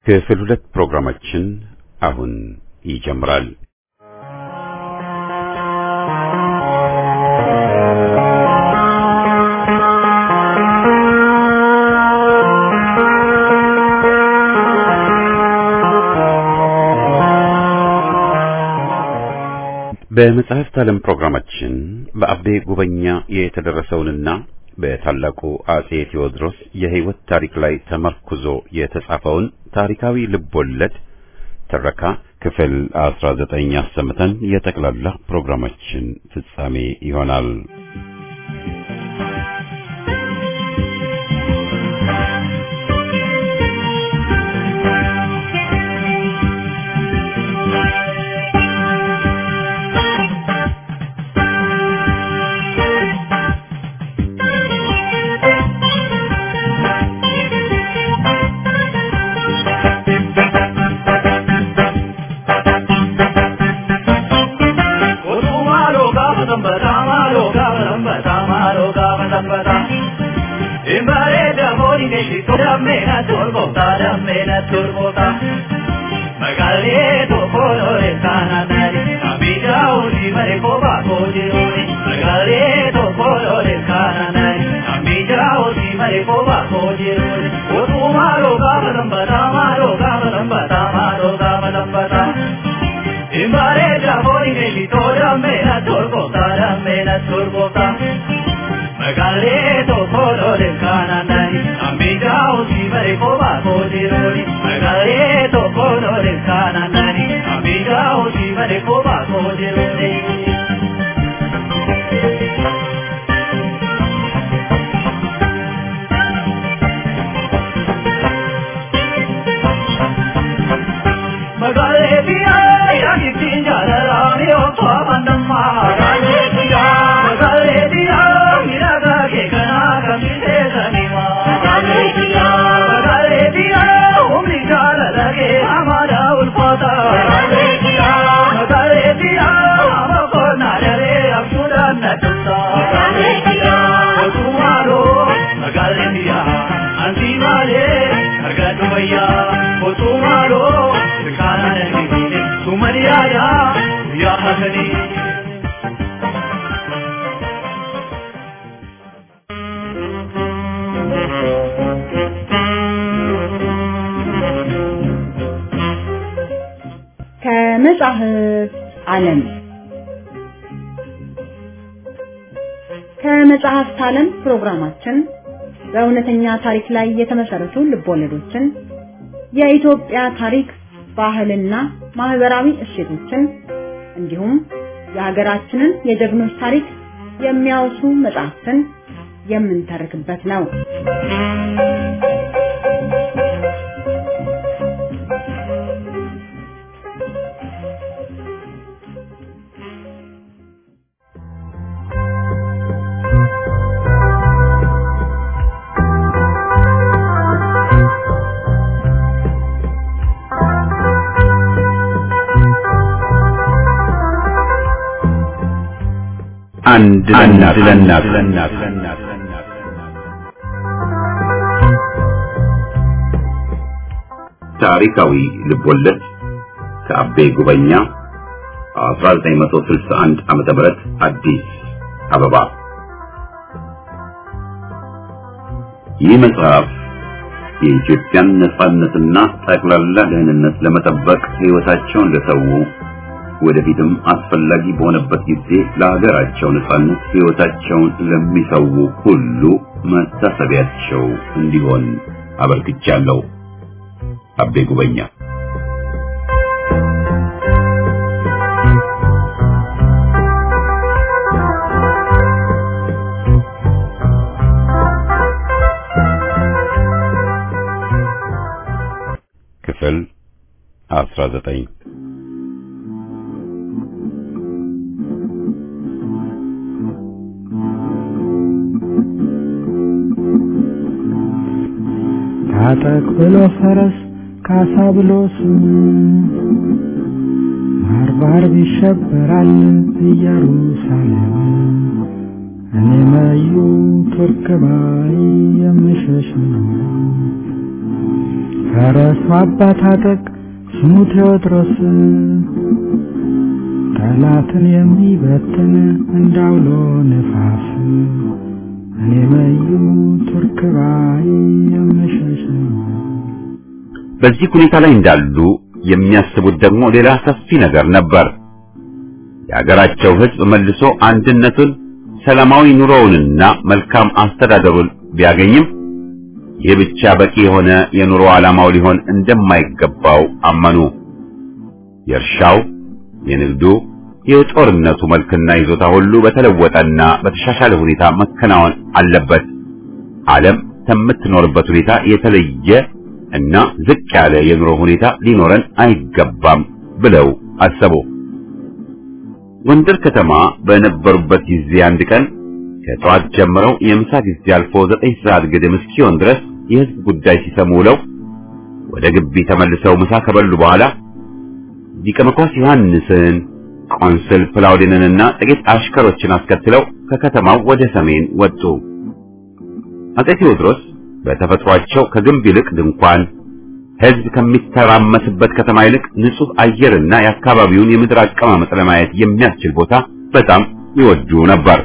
ክፍል ሁለት ፕሮግራማችን አሁን ይጀምራል። በመጽሐፍት ዓለም ፕሮግራማችን በአቤ ጉበኛ የተደረሰውንና በታላቁ አጼ ቴዎድሮስ የሕይወት ታሪክ ላይ ተመርኩዞ የተጻፈውን ታሪካዊ ልቦለድ ትረካ ክፍል 19 አሰምተን የጠቅላላ ፕሮግራማችን ፍጻሜ ይሆናል። ከመጽሐፍ ዓለም ከመጽሐፍት ዓለም ፕሮግራማችን በእውነተኛ ታሪክ ላይ የተመሰረቱ ልቦለዶችን፣ የኢትዮጵያ ታሪክ፣ ባህልና ማህበራዊ እሴቶችን እንዲሁም የሀገራችንን የጀግኖች ታሪክ የሚያወሱ መጽሐፍትን የምንተርክበት ነው። አንድ ለእናት ለእናት ታሪካዊ ልቦለድ ከአቤ ጉበኛ 1961 ዓመተ ምህረት አዲስ አበባ። ይህ መጽሐፍ የኢትዮጵያን ነጻነትና ጠቅላላ ደህንነት ለመጠበቅ ሕይወታቸውን ለሰው ወደፊትም አስፈላጊ በሆነበት ጊዜ ለሀገራቸው ነጻነት ሕይወታቸውን ለሚሰው ሁሉ መታሰቢያቸው እንዲሆን አበርክቻለሁ። አቤ ጉበኛ ክፍል 19 ታጠቅ ብሎ ፈረስ ካሳ ብሎ ስሙ ባርባር ይሸበራል ኢየሩሳሌም እኔ መዩ ቱርክ ባይ የምሸሽ ነው ፈረሱ አባት አጠቅ ስሙ ቴዎድሮስ ጠላትን የሚበትን እንዳውሎ ነፋስ እኔ መዩ ቱርክ ባይ የምሸሽ በዚህ ሁኔታ ላይ እንዳሉ የሚያስቡት ደግሞ ሌላ ሰፊ ነገር ነበር። የሀገራቸው ሕዝብ መልሶ አንድነቱን፣ ሰላማዊ ኑሮውንና መልካም አስተዳደሩን ቢያገኝም ይህ ብቻ በቂ የሆነ የኑሮ ዓላማው ሊሆን እንደማይገባው አመኑ። የእርሻው፣ የንግዱ፣ የጦርነቱ መልክና ይዞታ ሁሉ በተለወጠና በተሻሻለ ሁኔታ መከናወን አለበት። ዓለም ከምትኖርበት ሁኔታ የተለየ እና ዝቅ ያለ የኑሮ ሁኔታ ሊኖረን አይገባም ብለው አሰቡ። ጎንደር ከተማ በነበሩበት ጊዜ አንድ ቀን ከጠዋት ጀምረው የምሳ ጊዜ አልፎ ዘጠኝ ሰዓት ግድም እስኪሆን ድረስ የሕዝብ ጉዳይ ሲሰሙ ውለው ወደ ግቢ ተመልሰው ምሳ ከበሉ በኋላ ሊቀ መኳስ ዮሐንስን፣ ቆንስል ፕላውዲንንና ጥቂት አሽከሮችን አስከትለው ከከተማው ወደ ሰሜን ወጡ። አጼ ቴዎድሮስ በተፈጥሯቸው ከግንብ ይልቅ ድንኳን ሕዝብ ከሚተራመስበት ከተማ ይልቅ ንጹህ አየርና የአካባቢውን የምድር አቀማመጥ ለማየት የሚያስችል ቦታ በጣም ይወዱ ነበር።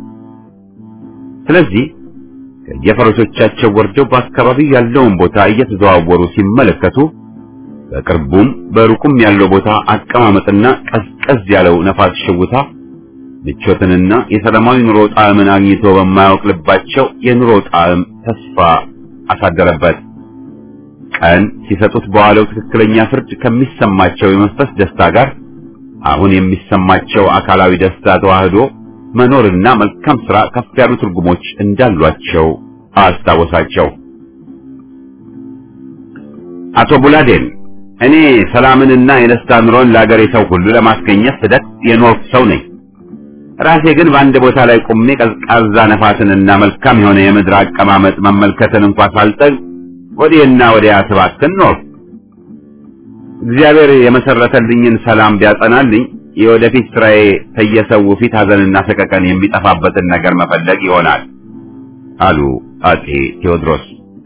ስለዚህ ከየፈረሶቻቸው ወርደው በአካባቢው ያለውን ቦታ እየተዘዋወሩ ሲመለከቱ በቅርቡም በሩቁም ያለው ቦታ አቀማመጥና ቀዝቀዝ ያለው ነፋስ ሽውታ ምቾትንና የሰላማዊ ኑሮ ጣዕምን አግኝቶ በማያውቅ ልባቸው የኑሮ ጣዕም ተስፋ አሳደረበት። ቀን ሲሰጡት በዋለው ትክክለኛ ፍርድ ከሚሰማቸው የመንፈስ ደስታ ጋር አሁን የሚሰማቸው አካላዊ ደስታ ተዋህዶ መኖርና መልካም ሥራ ከፍ ያሉ ትርጉሞች እንዳሏቸው አስታወሳቸው። አቶ ቡላዴን እኔ ሰላምንና የደስታ ኑሮን ለአገሬ ሰው ሁሉ ለማስገኘት ስደት የኖርኩ ሰው ነኝ። ራሴ ግን በአንድ ቦታ ላይ ቆሜ ቀዝቃዛ ነፋስንና መልካም የሆነ የምድር አቀማመጥ መመልከትን እንኳን ሳልጠግ ወዲህና ወዲያ ስባክን ኖር። እግዚአብሔር የመሰረተልኝን ሰላም ቢያጸናልኝ የወደፊት ስራዬ ከየሰው ፊት ሐዘንና ሰቀቀን የሚጠፋበትን ነገር መፈለግ ይሆናል አሉ አጼ ቴዎድሮስ።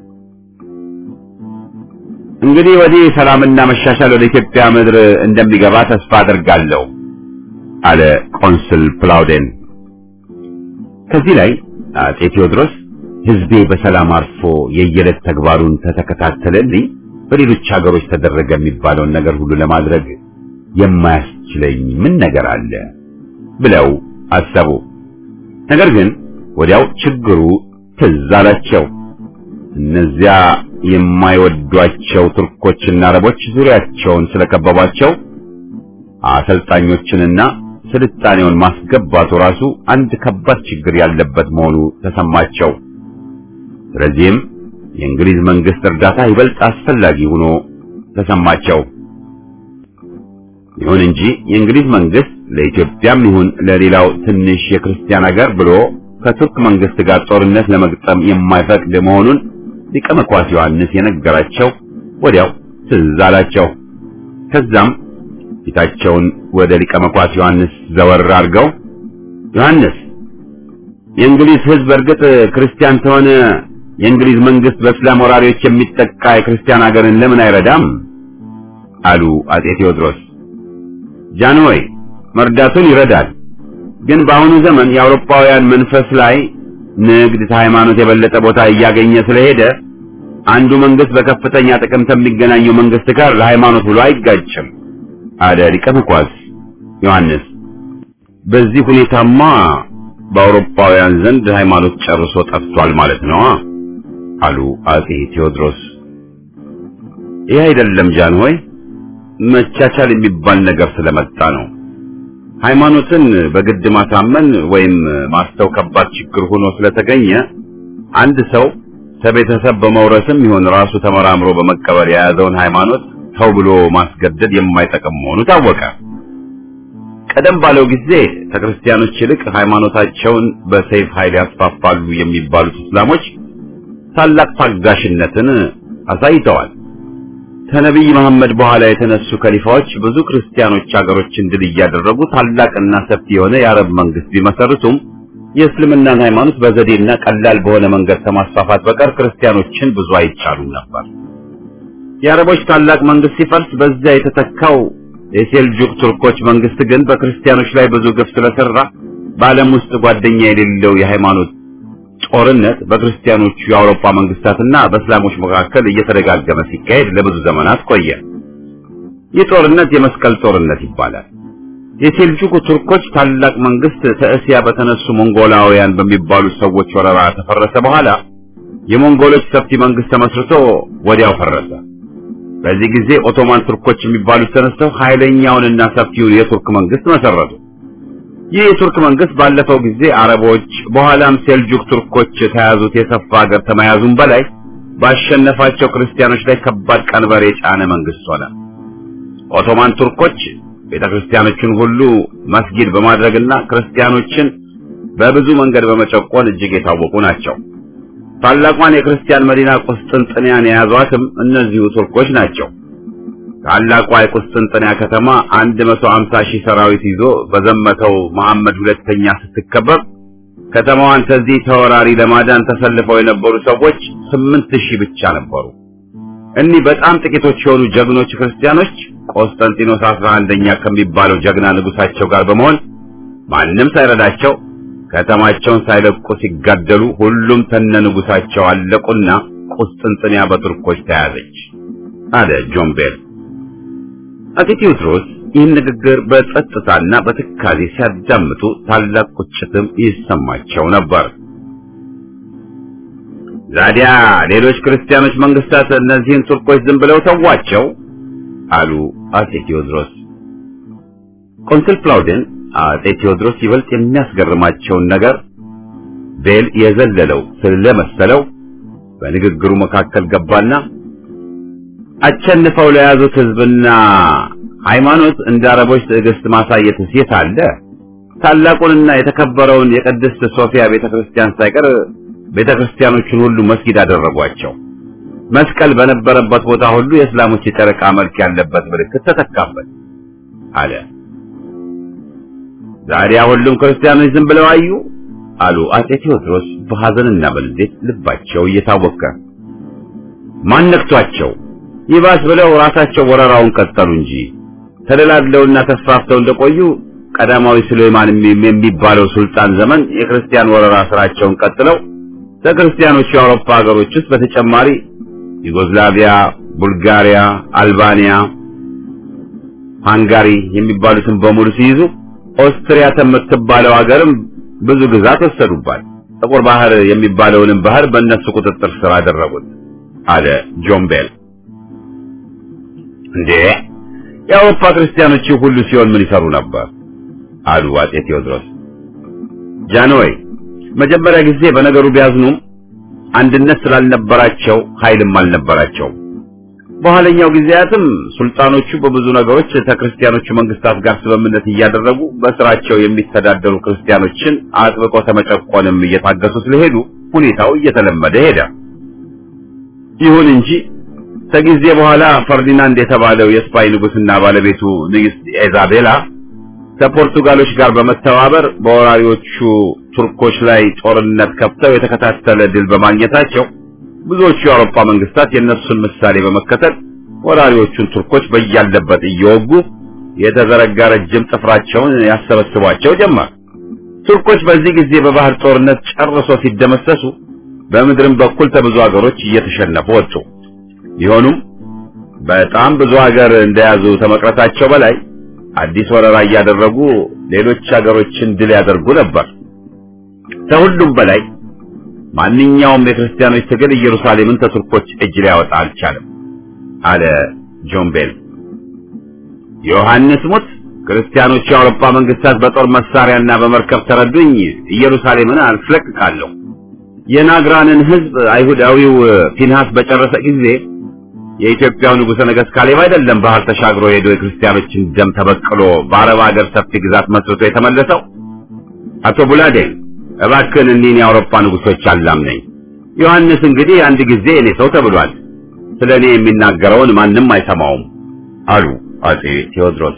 እንግዲህ ወዲህ ሰላምና መሻሻል ወደ ኢትዮጵያ ምድር እንደሚገባ ተስፋ አድርጋለሁ አለ ቆንስል ፕላውዴን። ከዚህ ላይ አጼ ቴዎድሮስ ሕዝቤ በሰላም አርፎ የየዕለት ተግባሩን ተተከታተለልኝ በሌሎች ሀገሮች ተደረገ የሚባለውን ነገር ሁሉ ለማድረግ የማያስችለኝ ምን ነገር አለ ብለው አሰቡ። ነገር ግን ወዲያው ችግሩ ትዝ አላቸው። እነዚያ የማይወዷቸው ቱርኮችና አረቦች ዙሪያቸውን ስለከበቧቸው አሰልጣኞችንና ስልጣኔውን ማስገባቱ ራሱ አንድ ከባድ ችግር ያለበት መሆኑ ተሰማቸው። ስለዚህም የእንግሊዝ መንግስት እርዳታ ይበልጥ አስፈላጊ ሆኖ ተሰማቸው። ይሁን እንጂ የእንግሊዝ መንግስት ለኢትዮጵያም ይሁን ለሌላው ትንሽ የክርስቲያን ሀገር ብሎ ከቱርክ መንግስት ጋር ጦርነት ለመግጠም የማይፈቅድ መሆኑን ሊቀ መኳስ ዮሐንስ የነገራቸው ወዲያው ትዝ አላቸው። ከዛም ፊታቸውን ወደ ሊቀ መኳስ ዮሐንስ ዘወር አድርገው ዮሐንስ፣ የእንግሊዝ ሕዝብ እርግጥ ክርስቲያን ተሆነ የእንግሊዝ መንግስት በእስላም ወራሪዎች የሚጠቃ የክርስቲያን ሀገርን ለምን አይረዳም? አሉ አጼ ቴዎድሮስ። ጃንሆይ መርዳቱን ይረዳል፣ ግን በአሁኑ ዘመን የአውሮፓውያን መንፈስ ላይ ንግድ ከሃይማኖት የበለጠ ቦታ እያገኘ ስለሄደ አንዱ መንግስት በከፍተኛ ጥቅም ከሚገናኘው መንግስት ጋር ለሃይማኖት ብሎ አይጋጭም አለ ሊቀ መኳስ ዮሐንስ። በዚህ ሁኔታማ በአውሮፓውያን ዘንድ ሃይማኖት ጨርሶ ጠፍቷል ማለት ነው አሉ አጼ ቴዎድሮስ። ይህ አይደለም ጃንሆይ፣ መቻቻል የሚባል ነገር ስለመጣ ነው። ሃይማኖትን በግድ ማሳመን ወይም ማስተው ከባድ ችግር ሆኖ ስለተገኘ አንድ ሰው ከቤተሰብ በመውረስም ይሁን ራሱ ተመራምሮ በመቀበል የያዘውን ሃይማኖት ተው ብሎ ማስገደድ የማይጠቅም መሆኑ ታወቀ። ቀደም ባለው ጊዜ ከክርስቲያኖች ይልቅ ሃይማኖታቸውን በሰይፍ ኃይል ያስፋፋሉ የሚባሉት እስላሞች ታላቅ ታጋሽነትን አሳይተዋል። ከነቢይ መሐመድ በኋላ የተነሱ ከሊፋዎች ብዙ ክርስቲያኖች ሀገሮችን ድል እያደረጉ ታላቅና ሰፊ የሆነ የአረብ መንግስት ቢመሰርቱም የእስልምናን ሃይማኖት በዘዴና ቀላል በሆነ መንገድ ከማስፋፋት በቀር ክርስቲያኖችን ብዙ አይቻሉም ነበር። የአረቦች ታላቅ መንግስት ሲፈርስ በዚያ የተተካው የሴልጁክ ቱርኮች መንግስት ግን በክርስቲያኖች ላይ ብዙ ግፍ ስለሰራ በዓለም ውስጥ ጓደኛ የሌለው የሃይማኖት ጦርነት በክርስቲያኖቹ የአውሮፓ መንግስታትና በእስላሞች መካከል እየተደጋገመ ሲካሄድ ለብዙ ዘመናት ቆየ። ይህ ጦርነት የመስቀል ጦርነት ይባላል። የሴልጁክ ቱርኮች ታላቅ መንግስት ከእስያ በተነሱ ሞንጎላውያን በሚባሉ ሰዎች ወረራ ተፈረሰ በኋላ የሞንጎሎች ሰፊ መንግስት ተመስርቶ ወዲያው ፈረሰ። በዚህ ጊዜ ኦቶማን ቱርኮች የሚባሉት ተነስተው ኃይለኛውንና ሰፊውን የቱርክ መንግስት መሰረቱ። ይህ የቱርክ መንግስት ባለፈው ጊዜ አረቦች በኋላም ሴልጁክ ቱርኮች ተያዙት የሰፋ ሀገር ከመያዙም በላይ ባሸነፋቸው ክርስቲያኖች ላይ ከባድ ቀንበር የጫነ መንግስት ሆነ። ኦቶማን ቱርኮች ቤተ ክርስቲያኖችን ሁሉ መስጊድ በማድረግና ክርስቲያኖችን በብዙ መንገድ በመጨቆን እጅግ የታወቁ ናቸው። ታላቋን የክርስቲያን መዲና ቁስጥንጥንያን የያዟትም እነዚሁ ቱርኮች ናቸው። ታላቋ የቁስጥንጥንያ ከተማ 150 ሺህ ሰራዊት ይዞ በዘመተው መሐመድ ሁለተኛ ስትከበብ ከተማዋን ከዚህ ተወራሪ ለማዳን ተሰልፈው የነበሩ ሰዎች 8000 ብቻ ነበሩ። እኒህ በጣም ጥቂቶች የሆኑ ጀግኖች ክርስቲያኖች ቆስጠንጢኖስ 11ኛ ከሚባለው ጀግና ንጉሳቸው ጋር በመሆን ማንም ሳይረዳቸው ከተማቸውን ሳይለቁ ሲጋደሉ ሁሉም ተነ ንጉሳቸው አለቁና ቁስጥንጥንያ በቱርኮች ተያዘች አለ ጆን ቤል። አፄ ቴዎድሮስ ይህን ንግግር በጸጥታና በትካዜ ሲያዳምጡ ታላቅ ቁጭትም ይሰማቸው ነበር። ዛዲያ ሌሎች ክርስቲያኖች መንግስታት እነዚህን ቱርኮች ዝም ብለው ተዋቸው አሉ አፄ ቴዎድሮስ። ቆንስል ፕላውደን አፄ ቴዎድሮስ ይበልጥ የሚያስገርማቸውን ነገር ቤል የዘለለው ስለመሰለው በንግግሩ መካከል ገባና አቸንፈው ለያዙት ህዝብና ሃይማኖት እንደ አረቦች ትዕግስት ማሳየት ሴት አለ። ታላቁንና የተከበረውን የቅድስት ሶፊያ ቤተክርስቲያን ሳይቀር ቤተክርስቲያኖቹን ሁሉ መስጊድ አደረጓቸው። መስቀል በነበረበት ቦታ ሁሉ የእስላሞች የጨረቃ መልክ ያለበት ምልክት ተተካበት አለ። ዛሬ ሁሉም ክርስቲያኖች ዝም ብለው አዩ አሉ አፄ ቴዎድሮስ በሐዘንና በልዴት ልባቸው እየታወከ ማን ነክቷቸው ይባስ ብለው ራሳቸው ወረራውን ቀጠሉ እንጂ ተደላድለውና ተስፋፍተው እንደቆዩ ቀዳማዊ ሱሌማን የሚባለው ሱልጣን ዘመን የክርስቲያን ወረራ ስራቸውን ቀጥለው ከክርስቲያኖቹ የአውሮፓ ሀገሮች ውስጥ በተጨማሪ ዩጎዝላቪያ፣ ቡልጋሪያ፣ አልባኒያ፣ ሃንጋሪ የሚባሉትን በሙሉ ሲይዙ ኦስትሪያ የምትባለው ሀገርም ብዙ ግዛት ወሰዱባት። ጥቁር ባህር የሚባለውንም ባህር በእነሱ ቁጥጥር ስር አደረጉት አለ ጆን ቤል። እንዴ የአውሮፓ ክርስቲያኖች ሁሉ ሲሆን ምን ይሰሩ ነበር? አሉ አፄ ቴዎድሮስ። ጃንሆይ መጀመሪያ ጊዜ በነገሩ ቢያዝኑም አንድነት ስላልነበራቸው ኃይልም አልነበራቸውም። በኋለኛው ጊዜያትም ሱልጣኖቹ በብዙ ነገሮች ከክርስቲያኖቹ መንግስታት ጋር ስምምነት እያደረጉ በስራቸው የሚተዳደሩ ክርስቲያኖችን አጥብቆ ተመጨቆንም እየታገሱ ስለሄዱ ሁኔታው እየተለመደ ሄደ። ይሁን እንጂ ከጊዜ በኋላ ፈርዲናንድ የተባለው የስፓይ ንጉስና ባለቤቱ ንግስት ኢዛቤላ ከፖርቱጋሎች ጋር በመተባበር በወራሪዎቹ ቱርኮች ላይ ጦርነት ከፍተው የተከታተለ ድል በማግኘታቸው ብዙዎቹ የአውሮፓ መንግስታት የእነሱን ምሳሌ በመከተል ወራሪዎቹን ቱርኮች በያለበት እየወጉ የተዘረጋ ረጅም ጥፍራቸውን ያሰበስቧቸው ጀመር። ቱርኮች በዚህ ጊዜ በባህር ጦርነት ጨርሶ ሲደመሰሱ፣ በምድርም በኩል ከብዙ ሀገሮች እየተሸነፉ ወጡ። ቢሆኑም በጣም ብዙ ሀገር እንደያዙ ከመቅረታቸው በላይ አዲስ ወረራ እያደረጉ ሌሎች ሀገሮችን ድል ያደርጉ ነበር። ከሁሉም በላይ ማንኛውም የክርስቲያኖች ትግል ኢየሩሳሌምን ከቱርኮች እጅ ሊያወጣ አልቻለም አለ ጆን ቤል። ዮሐንስ ሙት ክርስቲያኖቹ የአውሮፓ መንግስታት በጦር መሳሪያና በመርከብ ተረዱኝ፣ ኢየሩሳሌምን አስለቅቃለሁ። የናግራንን ህዝብ አይሁዳዊው ፊንሃስ በጨረሰ ጊዜ የኢትዮጵያው ንጉሠ ነገሥት ካሌብ አይደለም ባህር ተሻግሮ ሄዶ የክርስቲያኖችን ደም ተበቅሎ በአረብ ሀገር ሰፊ ግዛት መስርቶ የተመለሰው። አቶ ቡላዴ እባክህን እኒህን የአውሮፓ ንጉሶች አላምነኝ። ዮሐንስ እንግዲህ አንድ ጊዜ እኔ ሰው ተብሏል። ስለ እኔ የሚናገረውን ማንም አይሰማውም አሉ አጼ ቴዎድሮስ።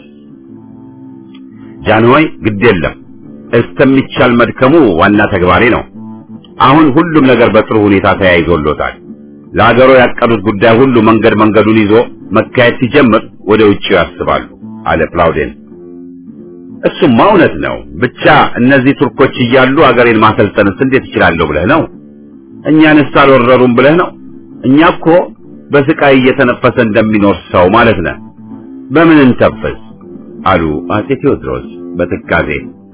ጃንሆይ ግድ የለም እስከሚቻል መድከሙ ዋና ተግባሬ ነው። አሁን ሁሉም ነገር በጥሩ ሁኔታ ተያይዞሎታል። ለአገሩ ያቀዱት ጉዳይ ሁሉ መንገድ መንገዱን ይዞ መካሄድ ሲጀምር ወደ ውጭ ያስባሉ አለ ፕላውዴን። እሱማ እውነት ነው። ብቻ እነዚህ ቱርኮች እያሉ አገሬን ማሰልጠንስ እንዴት እችላለሁ ብለህ ነው? እኛንስ አልወረሩም ብለህ ነው? እኛ እኮ በስቃይ እየተነፈሰ እንደሚኖር ሰው ማለት ነን። በምን እንተፈስ አሉ አጼ ቴዎድሮስ በትካዜ።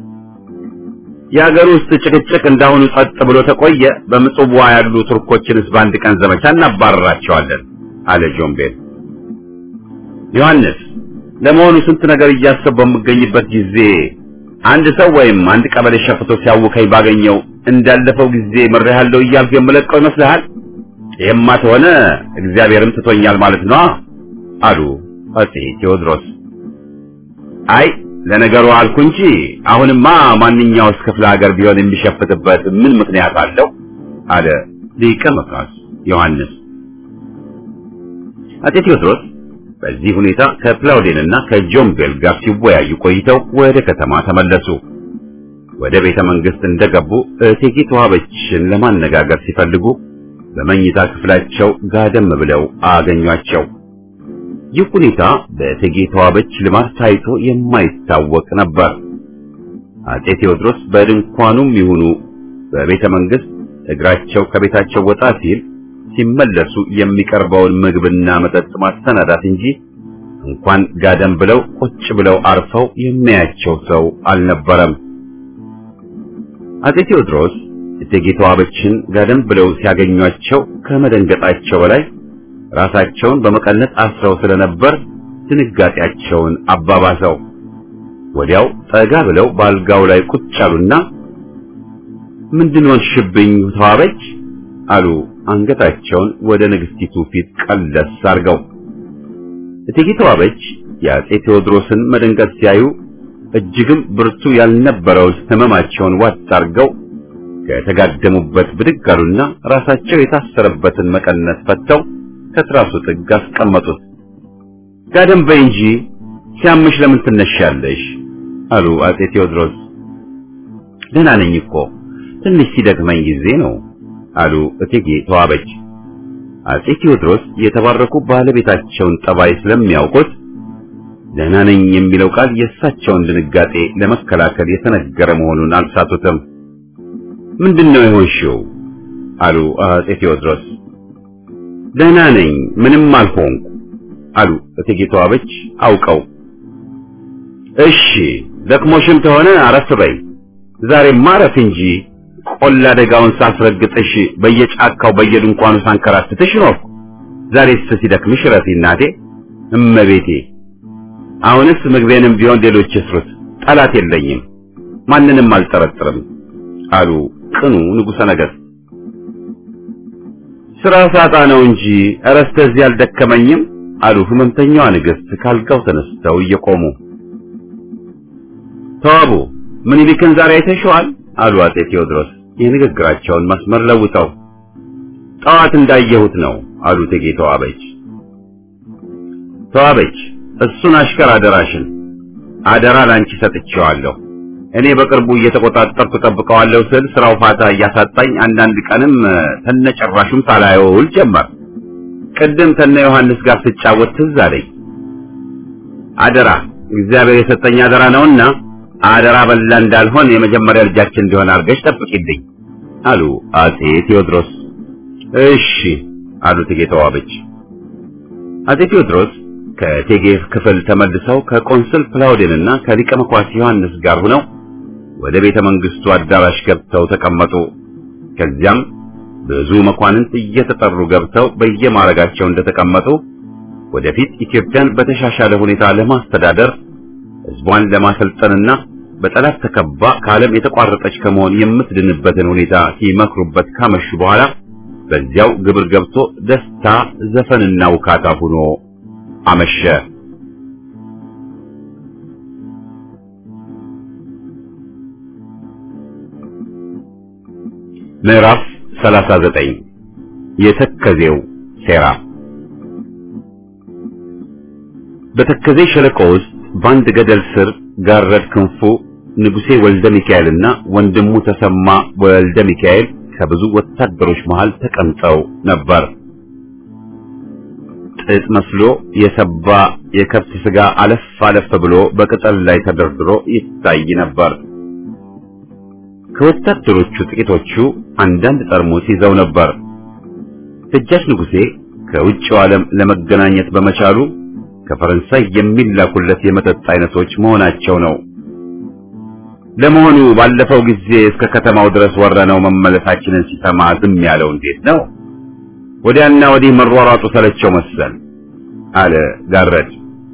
የአገር ውስጥ ጭቅጭቅ እንዳሁኑ ጸጥ ብሎ ተቆየ፣ በምጽዋ ያሉ ቱርኮችንስ በአንድ ቀን ዘመቻ እናባረራቸዋለን አለ ጆምቤል። ዮሐንስ ለመሆኑ ስንት ነገር እያሰብ በምገኝበት ጊዜ አንድ ሰው ወይም አንድ ቀበሌ ሸፍቶ ሲያውከኝ ባገኘው እንዳለፈው ጊዜ ምሬሃለሁ እያልኩ የምለቀው ይመስልሃል? ይሄማ ተሆነ እግዚአብሔርም ትቶኛል ማለት ነው አሉ አጼ ቴዎድሮስ። አይ ለነገሩ አልኩ እንጂ አሁንማ ማንኛውስ ክፍለ ሀገር ቢሆን የሚሸፍትበት ምን ምክንያት አለው? አለ ሊቀ መኳስ ዮሐንስ። አጼ ቴዎድሮስ በዚህ ሁኔታ ከፕላውዴንና ከጆምቤል ጋር ሲወያዩ ቆይተው ወደ ከተማ ተመለሱ። ወደ ቤተ መንግስት እንደገቡ እቴጌ ተዋበችን ለማነጋገር ሲፈልጉ በመኝታ ክፍላቸው ጋደም ብለው አገኟቸው። ይህ ሁኔታ በእቴጌ ተዋበች ልማድ ታይቶ የማይታወቅ ነበር። አጼ ቴዎድሮስ በድንኳኑም ይሁኑ በቤተ መንግስት እግራቸው ከቤታቸው ወጣ ሲል ሲመለሱ የሚቀርበውን ምግብና መጠጥ ማሰናዳት እንጂ እንኳን ጋደም ብለው ቁጭ ብለው አርፈው የሚያያቸው ሰው አልነበረም። አጼ ቴዎድሮስ እቴጌ ተዋበችን ጋደም ብለው ሲያገኟቸው ከመደንገጣቸው በላይ ራሳቸውን በመቀነት አስረው ስለነበር ድንጋጤያቸውን አባባሰው። ወዲያው ጠጋ ብለው ባልጋው ላይ ቁጭ አሉና ምንድን ሆንሽብኝ ተዋበች አሉ አንገታቸውን ወደ ንግስቲቱ ፊት ቀለስ አድርገው። እቴጌ ተዋበች የአጼ ቴዎድሮስን መደንገጥ ሲያዩ እጅግም ብርቱ ያልነበረውን ህመማቸውን ዋጥ አድርገው ከተጋደሙበት ብድግ አሉና ራሳቸው የታሰረበትን መቀነት ፈተው ከትራሱ ጥግ አስቀመጡት። ጋደም በይ እንጂ ሲያምሽ ለምን ትነሻለሽ? አሉ አጼ ቴዎድሮስ። ደህና ነኝ እኮ ትንሽ ሲደክመኝ ጊዜ ነው አሉ እቴጌ ተዋበች። አጼ ቴዎድሮስ የተባረኩ ባለቤታቸውን ጠባይ ስለሚያውቁት ደህና ነኝ የሚለው ቃል የእሳቸውን ድንጋጤ ለመከላከል የተነገረ መሆኑን አልሳቱትም። ምንድነው የሆንሽው? አሉ አጼ ቴዎድሮስ። ደህና ነኝ፣ ምንም አልሆንኩ አሉ እቴጌ ተዋበች አውቀው። እሺ ደክሞሽም ተሆነ አረፍ በይ፣ ዛሬማ አረፍ እንጂ ቆላ ደጋውን ሳስረግጥሽ በየጫካው በየድንኳኑ ሳንከራትትሽ ነው። ዛሬስ ሲደክምሽ ረፊ እናቴ እመቤቴ። አሁንስ ምግቤንም ቢሆን ሌሎች ይስሩት፣ ጠላት የለኝም፣ ማንንም አልጠረጥርም አሉ ቅኑ ንጉሠ ነገሥት። ስራ ሳጣ ነው እንጂ ኧረ እስከዚህ አልደከመኝም አሉ ህመምተኛዋ ንግሥት ካልጋው ተነስተው እየቆሙ። ተዋቡ ምኒልክን ዛሬ አይተሽዋል? አሉ አጼ ቴዎድሮስ የንግግራቸውን መስመር ለውጠው። ጠዋት እንዳየሁት ነው አሉ እቴጌ ተዋበች። ተዋበች እሱን አሽከር አደራሽን አደራ ላንቺ ሰጥቼዋለሁ። እኔ በቅርቡ እየተቆጣጠርኩ ጠብቀዋለሁ ስል ስራው ፋታ እያሳጣኝ አንዳንድ ቀንም ተነጨራሹም ሳላየው ውል ጀመር። ቅድም ተነ ዮሐንስ ጋር ስጫወት ትዝ አለኝ። አደራ እግዚአብሔር የሰጠኝ አደራ ነውና አደራ በላ እንዳልሆን የመጀመሪያ ልጃችን እንዲሆን አድርገሽ ጠብቂልኝ አሉ አጼ ቴዎድሮስ። እሺ አሉ እቴጌ ተዋበች። አጼ ቴዎድሮስ ከእቴጌ ክፍል ተመልሰው ከቆንስል ፕላውዴንና ከሊቀ መኳስ ዮሐንስ ጋር ሆነው ወደ ቤተ መንግስቱ አዳራሽ ገብተው ተቀመጡ። ከዚያም ብዙ መኳንንት እየተጠሩ ገብተው በየማረጋቸው እንደተቀመጡ ወደፊት ኢትዮጵያን በተሻሻለ ሁኔታ ለማስተዳደር ሕዝቧን ለማሰልጠንና በጠላት ተከባ ከዓለም የተቋረጠች ከመሆን የምትድንበትን ሁኔታ ሲመክሩበት ካመሹ በኋላ በዚያው ግብር ገብቶ ደስታ ዘፈንና ውካታ ሆኖ አመሸ። ምዕራፍ 39 የተከዜው ሴራ በተከዜ ሸለቆ ውስጥ በአንድ ገደል ስር ጋረድ ክንፉ ንጉሴ ወልደ ሚካኤልና ወንድሙ ተሰማ ወልደ ሚካኤል ከብዙ ወታደሮች መሃል ተቀምጠው ነበር። ጥጥ መስሎ የሰባ የከብት ስጋ አለፍ አለፍ ብሎ በቅጠል ላይ ተደርድሮ ይታይ ነበር። ከወታደሮቹ ጥቂቶቹ አንዳንድ ጠርሙስ ይዘው ነበር። ደጃች ንጉሴ ከውጭው ዓለም ለመገናኘት በመቻሉ ከፈረንሳይ የሚላኩለት የመጠጥ አይነቶች መሆናቸው ነው። ለመሆኑ ባለፈው ጊዜ እስከ ከተማው ድረስ ወረነው መመለሳችንን ሲሰማ ዝም ያለው እንዴት ነው? ወዲያና ወዲህ መሯሯጡ ሰለቸው መሰል አለ ጋረድ።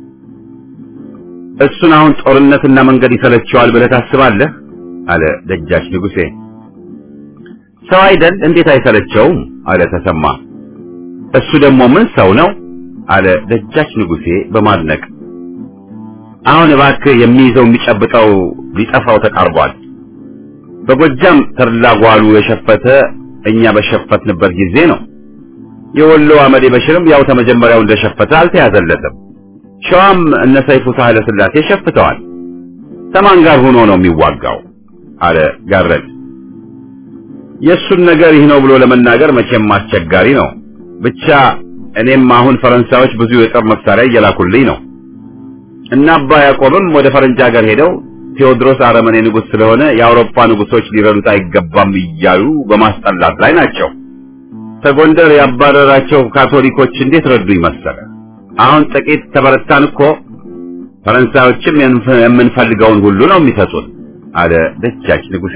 እሱን አሁን ጦርነትና መንገድ ይሰለቸዋል ብለህ ታስባለህ? አለ ደጃች ንጉሴ። ሰው አይደል እንዴት አይሰለቸውም? አለ ተሰማ። እሱ ደግሞ ምን ሰው ነው? አለ ደጃች ንጉሴ በማድነቅ አሁን እባክህ የሚይዘው የሚጨብጠው ሊጠፋው ተቃርቧል። በጎጃም ተርላጓሉ የሸፈተ እኛ በሸፈትንበት ጊዜ ነው። የወሎ አመዴ በሽርም ያው ተመጀመሪያው እንደሸፈተ አልተያዘለትም። ሸዋም እነ ሰይፉ ሳህለ ስላሴ ሸፍተዋል። ከማን ጋር ሆኖ ነው የሚዋጋው? አለ ጋረድ። የእሱን ነገር ይህ ነው ብሎ ለመናገር መቼም አስቸጋሪ ነው። ብቻ እኔም አሁን ፈረንሳዮች ብዙ የጦር መሳሪያ እየላኩልኝ ነው እና አባ ያዕቆብም ወደ ፈረንጅ ሀገር ሄደው ቴዎድሮስ አረመኔ ንጉሥ ስለሆነ የአውሮፓ ንጉሶች ሊረዱት አይገባም እያሉ በማስጠላት ላይ ናቸው። ከጎንደር ያባረራቸው ካቶሊኮች እንዴት ረዱ ይመሰለ። አሁን ጥቂት ተበረታን እኮ ፈረንሳዮችም የምንፈልገውን ሁሉ ነው የሚሰጡን አለ ደጃች ንጉሴ።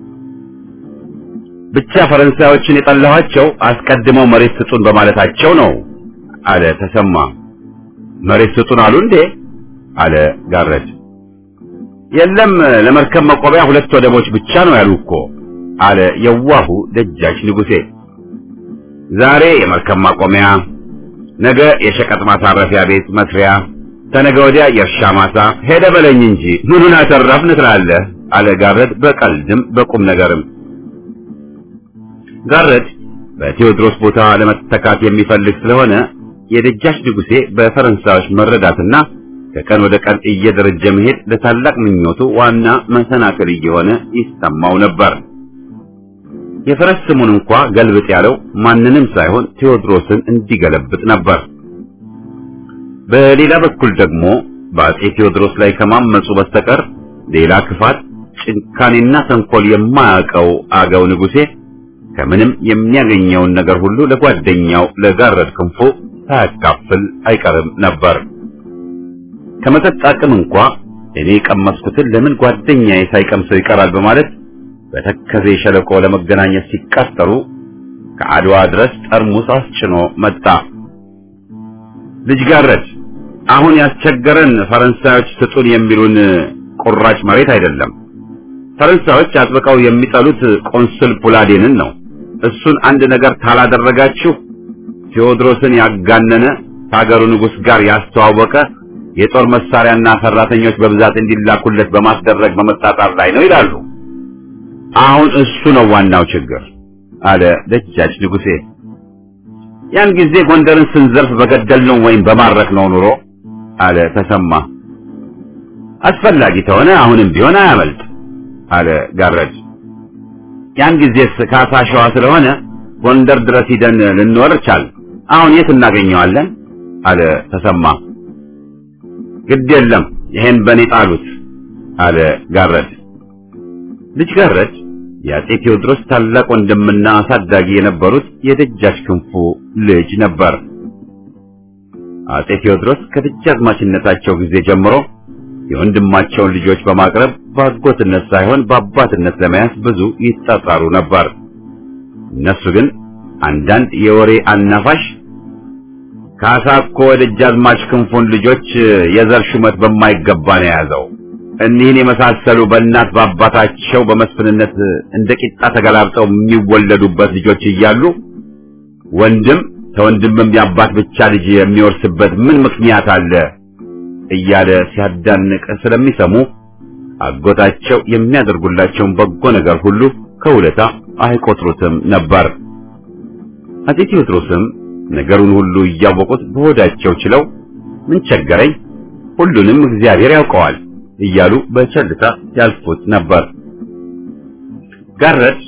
ብቻ ፈረንሳዮችን የጠላኋቸው አስቀድመው መሬት ስጡን በማለታቸው ነው አለ ተሰማ። መሬት ስጡን አሉ እንዴ? አለ ጋረድ። የለም ለመርከብ መቆሚያ ሁለት ወደቦች ብቻ ነው ያሉ እኮ አለ የዋሁ ደጃች ንጉሴ። ዛሬ የመርከብ ማቆሚያ፣ ነገ የሸቀጥ ማሳረፊያ ቤት መስሪያ፣ ተነገ ወዲያ የእርሻ ማሳ ሄደ በለኝ እንጂ ምኑን አተረፍን ትላለህ? አለ ጋረድ በቀልድም በቁም ነገርም። ጋረድ በቴዎድሮስ ቦታ ለመተካት የሚፈልግ ስለሆነ የደጃች ንጉሴ በፈረንሳዮች መረዳትና ከቀን ወደ ቀን እየደረጀ መሄድ ለታላቅ ምኞቱ ዋና መሰናክል እየሆነ ይሰማው ነበር። የፈረስ ስሙን እንኳ ገልብጥ ያለው ማንንም ሳይሆን ቴዎድሮስን እንዲገለብጥ ነበር። በሌላ በኩል ደግሞ በአጼ ቴዎድሮስ ላይ ከማመፁ በስተቀር ሌላ ክፋት፣ ጭካኔና ተንኮል የማያውቀው አገው ንጉሴ ከምንም የሚያገኘውን ነገር ሁሉ ለጓደኛው ለጋረድ ክንፉ ሳያካፍል አይቀርም ነበር። ከመጠጥ አቅም እንኳ እኔ የቀመስኩትን ለምን ጓደኛዬ ሳይቀምሰው ይቀራል በማለት በተከዜ ሸለቆ ለመገናኘት ሲቃጠሩ ከአድዋ ድረስ ጠርሙስ አስጭኖ መጣ። ልጅ ጋረድ፣ አሁን ያስቸገረን ፈረንሳዮች ስጡን የሚሉን ቁራጭ መሬት አይደለም። ፈረንሳዮች አጥብቀው የሚጠሉት ቆንስል ፑላዴንን ነው። እሱን አንድ ነገር ካላደረጋችሁ ቴዎድሮስን ያጋነነ ከሀገሩ ንጉሥ ጋር ያስተዋወቀ የጦር መሳሪያና ሰራተኞች በብዛት እንዲላኩለት በማስደረግ በመጣጣር ላይ ነው ይላሉ። አሁን እሱ ነው ዋናው ችግር አለ ደጃች ንጉሴ። ያን ጊዜ ጎንደርን ስንዘርፍ በገደል ነው ወይም በማረክ ነው ኑሮ አለ ተሰማ። አስፈላጊ ተሆነ አሁንም ቢሆን አያመልጥ አለ ጋረድ። ያን ጊዜስ ካሳ ሸዋ ስለሆነ ጎንደር ድረስ ሂደን ልንወር ቻል። አሁን የት እናገኘዋለን? አለ ተሰማ። ግድ የለም ይሄን በኔ ጣሉት አለ ጋረድ። ልጅ ጋረድ የአጼ ቴዎድሮስ ታላቅ ወንድምና አሳዳጊ የነበሩት የደጃች ክንፉ ልጅ ነበር። አጼ ቴዎድሮስ ከደጃዝማችነታቸው ጊዜ ጀምሮ የወንድማቸውን ልጆች በማቅረብ በአጎትነት ሳይሆን በአባትነት ለመያዝ ብዙ ይጣጣሩ ነበር። እነሱ ግን አንዳንድ የወሬ አናፋሽ ካሳ እኮ ደጃዝማች ክንፉን ልጆች የዘር ሹመት በማይገባ ነው የያዘው። እኒህን የመሳሰሉ በእናት በአባታቸው በመስፍንነት እንደ ቂጣ ተገላብጠው የሚወለዱበት ልጆች እያሉ ወንድም ከወንድምም የአባት ብቻ ልጅ የሚወርስበት ምን ምክንያት አለ እያለ ሲያዳንቅ ስለሚሰሙ አጎታቸው የሚያደርጉላቸውን በጎ ነገር ሁሉ ከውለታ አይቆጥሩትም ነበር። አጼ ቴዎድሮስም ነገሩን ሁሉ እያወቁት በሆዳቸው ችለው ምን ቸገረኝ፣ ሁሉንም እግዚአብሔር ያውቀዋል እያሉ በቸልታ ያልፉት ነበር። ጋረድ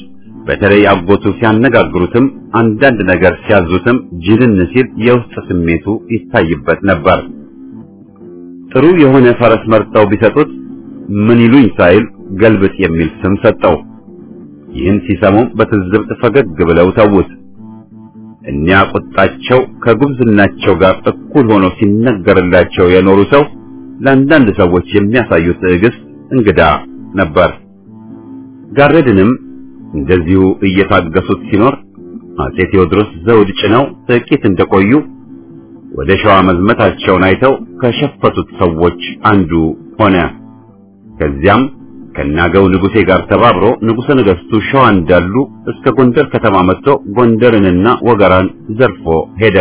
በተለይ አጎቱ ሲያነጋግሩትም አንዳንድ ነገር ሲያዙትም ጅልን ሲል የውስጥ ስሜቱ ይታይበት ነበር። ጥሩ የሆነ ፈረስ መርጠው ቢሰጡት ምን ይሉኝ ሳይል ገልብጥ የሚል ስም ሰጠው። ይህን ሲሰሙም በትዝብት ፈገግ ብለው ተዉት። እኒያ ቁጣቸው ከጉብዝናቸው ጋር እኩል ሆኖ ሲነገርላቸው የኖሩ ሰው ለአንዳንድ ሰዎች የሚያሳዩት ትዕግስት እንግዳ ነበር። ጋረድንም እንደዚሁ እየታገሱት ሲኖር አጼ ቴዎድሮስ ዘውድ ጭነው ጥቂት እንደቆዩ ወደ ሸዋ መዝመታቸውን አይተው ከሸፈቱት ሰዎች አንዱ ሆነ። ከዚያም ከናገው ንጉሴ ጋር ተባብሮ ንጉሠ ነገሥቱ ሸዋ እንዳሉ እስከ ጎንደር ከተማ መጥቶ ጎንደርንና ወገራን ዘርፎ ሄደ።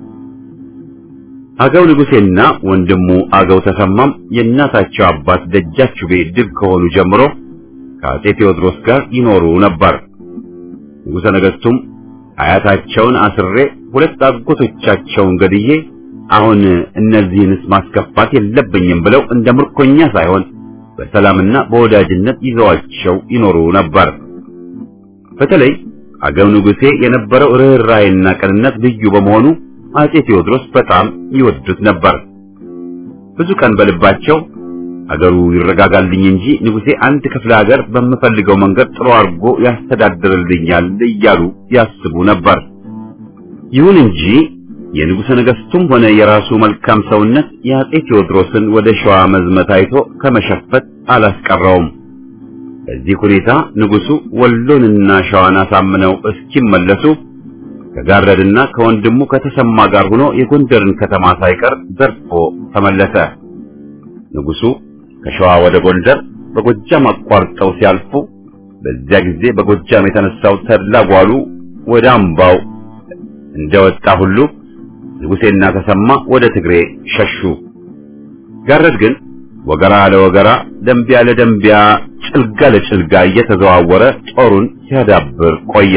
አገው ንጉሴና ወንድሙ አገው ተሰማም የእናታቸው አባት ደጃችቤ ድል ከሆኑ ጀምሮ ከአጼ ቴዎድሮስ ጋር ይኖሩ ነበር። ንጉሠ ነገሥቱም አያታቸውን አስሬ ሁለት አጎቶቻቸውን ገድዬ አሁን እነዚህንስ ማስከፋት የለብኝም ብለው እንደ ምርኮኛ ሳይሆን በሰላምና በወዳጅነት ይዘዋቸው ይኖሩ ነበር። በተለይ አገው ንጉሴ የነበረው ርኅራኄና ቅንነት ልዩ በመሆኑ አጼ ቴዎድሮስ በጣም ይወዱት ነበር። ብዙ ቀን በልባቸው አገሩ ይረጋጋልኝ እንጂ ንጉሴ አንድ ክፍለ ሀገር በምፈልገው መንገድ ጥሩ አድርጎ ያስተዳድርልኛል እያሉ ያስቡ ነበር። ይሁን እንጂ የንጉሠ ነገሥቱም ሆነ የራሱ መልካም ሰውነት የአጼ ቴዎድሮስን ወደ ሸዋ መዝመት አይቶ ከመሸፈት አላስቀረውም። በዚህ ሁኔታ ንጉሡ ወሎንና ሸዋን አሳምነው እስኪመለሱ ከጋረድና ከወንድሙ ከተሰማ ጋር ሆኖ የጎንደርን ከተማ ሳይቀር ዘርፎ ተመለሰ። ንጉሡ ከሸዋ ወደ ጎንደር በጎጃም አቋርጠው ሲያልፉ በዚያ ጊዜ በጎጃም የተነሳው ተድላ ጓሉ ወደ አምባው እንደወጣ ሁሉ ንጉሴና ተሰማ ወደ ትግሬ ሸሹ። ጋረድ ግን ወገራ ለወገራ፣ ደንቢያ ለደንቢያ፣ ጭልጋ ለጭልጋ እየተዘዋወረ ጦሩን ሲያዳብር ቆየ።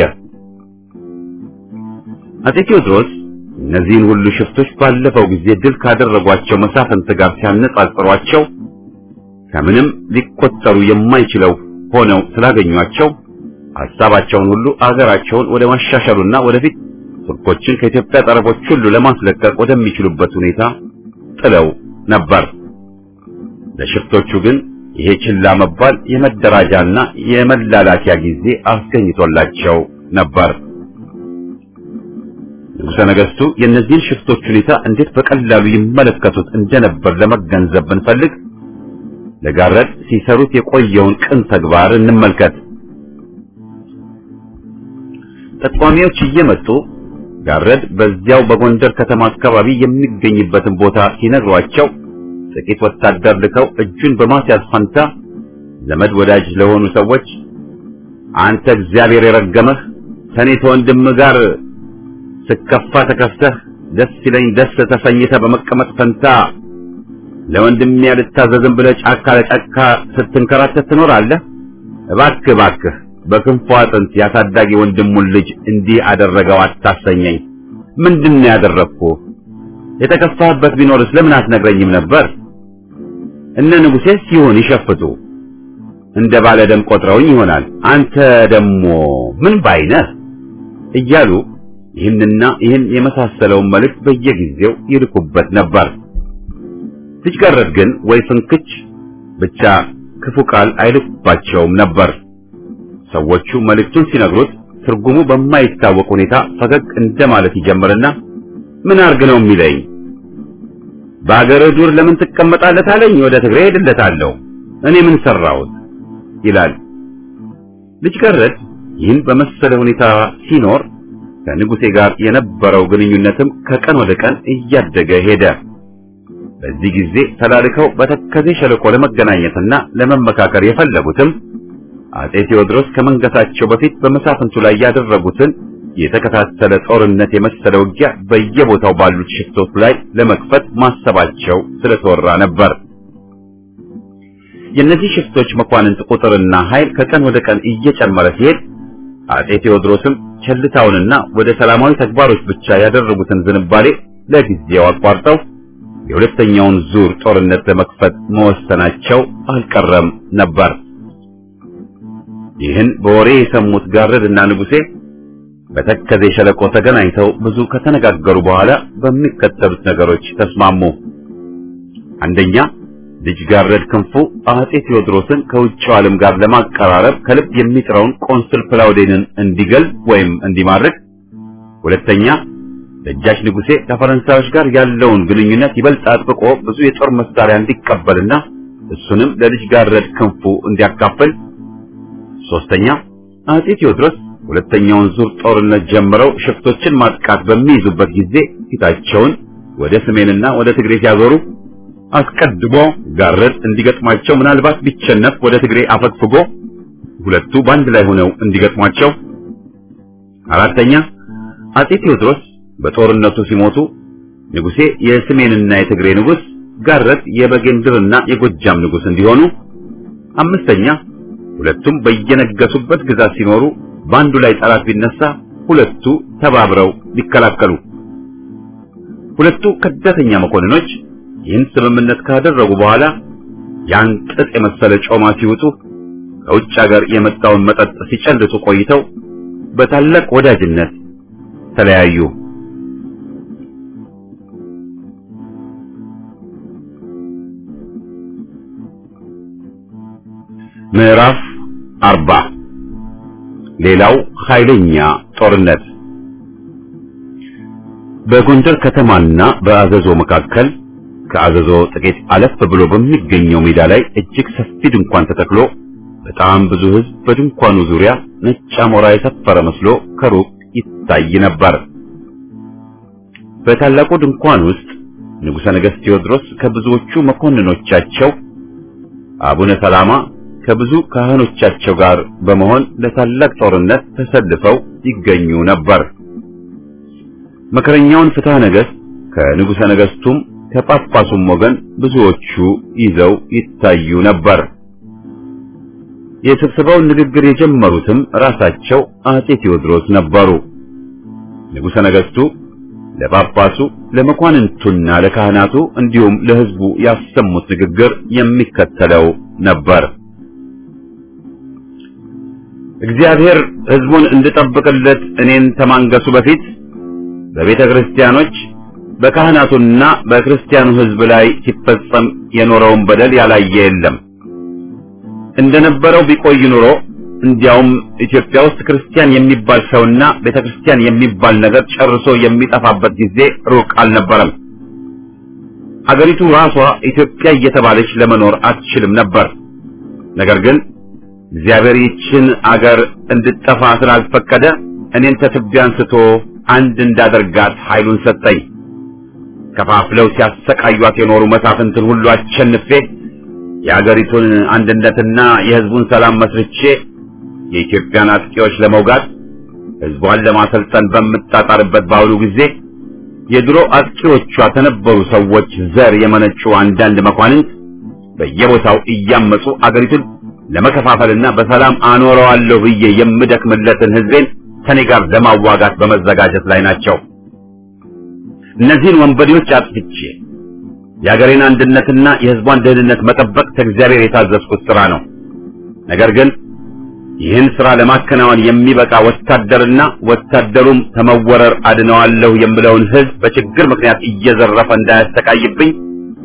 አጼ ቴዎድሮስ እነዚህን ሁሉ ሽፍቶች ባለፈው ጊዜ ድል ካደረጓቸው መሳፍንት ጋር ሲያነጻጽሯቸው ከምንም ሊቆጠሩ የማይችለው ሆነው ስላገኟቸው ሐሳባቸውን ሁሉ አገራቸውን ወደ ማሻሻሉና ወደፊት ቱርኮችን ከኢትዮጵያ ጠረፎች ሁሉ ለማስለቀቅ ወደሚችሉበት ሁኔታ ጥለው ነበር። ለሽፍቶቹ ግን ይሄ ችላ መባል የመደራጃና የመላላኪያ ጊዜ አስገኝቶላቸው ነበር። ንጉሠ ነገሥቱ የእነዚህን ሽፍቶች ሁኔታ እንዴት በቀላሉ ይመለከቱት እንደነበር ለመገንዘብ ብንፈልግ ለጋረድ ሲሰሩት የቆየውን ቅን ተግባር እንመልከት። ጠቋሚዎች እየመጡ ጋረድ በዚያው በጎንደር ከተማ አካባቢ የሚገኝበትን ቦታ ሲነግሯቸው ጥቂት ወታደር ልከው እጁን በማስያዝ ፈንታ ዘመድ ወዳጅ ለሆኑ ሰዎች አንተ እግዚአብሔር የረገመህ ከኔ ተወንድም ጋር ስከፋ ተከፍተህ ደስ ሲለኝ ደስ ተሰኝተህ በመቀመጥ ፈንታ ለወንድሜ ያልታዘዝም ብለህ ጫካ ለጫካ ስትንከራተት ትኖራለህ። እባክህ እባክህ በክንፉ አጥንት ያሳዳጊ ወንድሙን ልጅ እንዲህ አደረገው አታሰኘኝ። ምንድን ነው ያደረግኩህ? የተከፋህበት ቢኖርስ ለምን አትነግረኝም ነበር? እነ ንጉሴስ ይሁን ይሸፍቱ እንደ ባለ ደም ቆጥረውኝ ይሆናል። አንተ ደግሞ ምን ባይነህ እያሉ ይህንና ይህን የመሳሰለውን መልእክት በየጊዜው ይልኩበት ነበር። ልጅ ጋረድ ግን ወይ ፍንክች ብቻ ክፉ ቃል አይልኩባቸውም ነበር። ሰዎቹ መልእክቱን ሲነግሩት ትርጉሙ በማይታወቅ ሁኔታ ፈገግ እንደማለት ይጀምርና ምን አርግ ነው የሚለኝ? በአገርህ ዱር ለምን ትቀመጣለህ አለኝ። ወደ ትግሬ ሄድለታለሁ። እኔ ምን ሰራሁት? ይላል። ልጅ ጋረድ ይህን በመሰለ ሁኔታ ሲኖር ከንጉሴ ጋር የነበረው ግንኙነትም ከቀን ወደ ቀን እያደገ ሄደ። በዚህ ጊዜ ተላልከው በተከዜ ሸለቆ ለመገናኘትና ለመመካከር የፈለጉትም አጼ ቴዎድሮስ ከመንገሳቸው በፊት በመሳፍንቱ ላይ ያደረጉትን የተከታተለ ጦርነት የመሰለ ውጊያ በየቦታው ባሉት ሽፍቶች ላይ ለመክፈት ማሰባቸው ስለተወራ ነበር። የእነዚህ ሽፍቶች መኳንንት ቁጥርና ኃይል ከቀን ወደ ቀን እየጨመረ ሲሄድ አጼ ቴዎድሮስም ቸልታውንና ወደ ሰላማዊ ተግባሮች ብቻ ያደረጉትን ዝንባሌ ለጊዜው አቋርጠው የሁለተኛውን ዙር ጦርነት ለመክፈት መወሰናቸው አልቀረም ነበር። ይህን በወሬ የሰሙት ጋረድና ንጉሴ በተከዜ ሸለቆ ተገናኝተው ብዙ ከተነጋገሩ በኋላ በሚከተሉት ነገሮች ተስማሙ። አንደኛ ልጅ ጋረድ ክንፉ አጼ ቴዎድሮስን ከውጭው ዓለም ጋር ለማቀራረብ ከልብ የሚጥረውን ቆንስል ፕላውዴንን እንዲገል ወይም እንዲማርክ፣ ሁለተኛ ደጃች ንጉሴ ከፈረንሳዮች ጋር ያለውን ግንኙነት ይበልጥ አጥብቆ ብዙ የጦር መሳሪያ እንዲቀበልና እሱንም ለልጅ ጋረድ ክንፉ እንዲያካፍል፣ ሶስተኛ አጼ ቴዎድሮስ ሁለተኛውን ዙር ጦርነት ጀምረው ሽፍቶችን ማጥቃት በሚይዙበት ጊዜ ፊታቸውን ወደ ሰሜንና ወደ ትግሬ ሲያዞሩ አስቀድሞ ጋረድ እንዲገጥማቸው ምናልባት ቢቸነፍ ወደ ትግሬ አፈግፍጎ ሁለቱ በአንድ ላይ ሆነው እንዲገጥሟቸው፣ አራተኛ አጼ ቴዎድሮስ በጦርነቱ ሲሞቱ ንጉሴ የሰሜንና የትግሬ ንጉስ፣ ጋረድ የበጌምድርና የጎጃም ንጉስ እንዲሆኑ፣ አምስተኛ ሁለቱም በየነገሱበት ግዛት ሲኖሩ በአንዱ ላይ ጠላት ቢነሳ ሁለቱ ተባብረው ሊከላከሉ። ሁለቱ ከዳተኛ መኮንኖች ይህን ስምምነት ካደረጉ በኋላ ያን ጥጥ የመሰለ ጮማ ሲውጡ ከውጭ ሀገር የመጣውን መጠጥ ሲጨልጡ ቆይተው በታላቅ ወዳጅነት ተለያዩ። ምዕራፍ አርባ ሌላው ኃይለኛ ጦርነት በጎንደር ከተማና በአዘዞ መካከል ከአዘዞ ጥቂት አለፍ ብሎ በሚገኘው ሜዳ ላይ እጅግ ሰፊ ድንኳን ተተክሎ በጣም ብዙ ሕዝብ በድንኳኑ ዙሪያ ነጭ አሞራ የሰፈረ መስሎ ከሩቅ ይታይ ነበር። በታላቁ ድንኳን ውስጥ ንጉሠ ነገሥት ቴዎድሮስ ከብዙዎቹ መኮንኖቻቸው አቡነ ሰላማ ከብዙ ካህኖቻቸው ጋር በመሆን ለታላቅ ጦርነት ተሰልፈው ይገኙ ነበር። መከረኛውን ፍትሐ ነገሥት ከንጉሠ ነገሥቱም ከጳጳሱም ወገን ብዙዎቹ ይዘው ይታዩ ነበር። የስብሰባውን ንግግር የጀመሩትም ራሳቸው አጼ ቴዎድሮስ ነበሩ። ንጉሠ ነገሥቱ ለጳጳሱ፣ ለመኳንንቱና ለካህናቱ እንዲሁም ለሕዝቡ ያሰሙት ንግግር የሚከተለው ነበር። እግዚአብሔር ሕዝቡን እንድጠብቅለት እኔን ተማንገሱ በፊት በቤተ ክርስቲያኖች በካህናቱና በክርስቲያኑ ሕዝብ ላይ ሲፈጸም የኖረውን በደል ያላየ የለም። እንደነበረው ቢቆይ ኑሮ እንዲያውም ኢትዮጵያ ውስጥ ክርስቲያን የሚባል ሰውና ቤተ ክርስቲያን የሚባል ነገር ጨርሶ የሚጠፋበት ጊዜ ሩቅ አልነበረም። አገሪቱ ራሷ ኢትዮጵያ እየተባለች ለመኖር አትችልም ነበር። ነገር ግን እግዚአብሔር ይችን አገር እንድጠፋ ስላልፈቀደ እኔን ከትቢያ አንስቶ አንድ እንዳደርጋት ኃይሉን ሰጠኝ። ከፋፍለው ሲያሰቃዩት የኖሩ መሳፍንትን ሁሉ አሸንፌ የአገሪቱን አንድነትና የሕዝቡን ሰላም መስርቼ የኢትዮጵያን አጥቂዎች ለመውጋት ሕዝቧን ለማሰልጠን በምጣጣርበት በአሁኑ ጊዜ የድሮ አጥቂዎቿ ከነበሩ ሰዎች ዘር የመነጩ አንዳንድ መኳንንት በየቦታው እያመጹ አገሪቱን ለመከፋፈልና በሰላም አኖረዋለሁ ብዬ የምደክምለትን ሕዝቤን ከኔ ጋር ለማዋጋት በመዘጋጀት ላይ ናቸው። እነዚህን ወንበዴዎች አጥፍቼ የአገሬን አንድነትና የሕዝቧን ደህንነት መጠበቅ ከእግዚአብሔር የታዘዝኩት ሥራ ነው። ነገር ግን ይህን ሥራ ለማከናወን የሚበቃ ወታደርና ወታደሩም ከመወረር አድነዋለሁ የምለውን ሕዝብ በችግር ምክንያት እየዘረፈ እንዳያሰቃይብኝ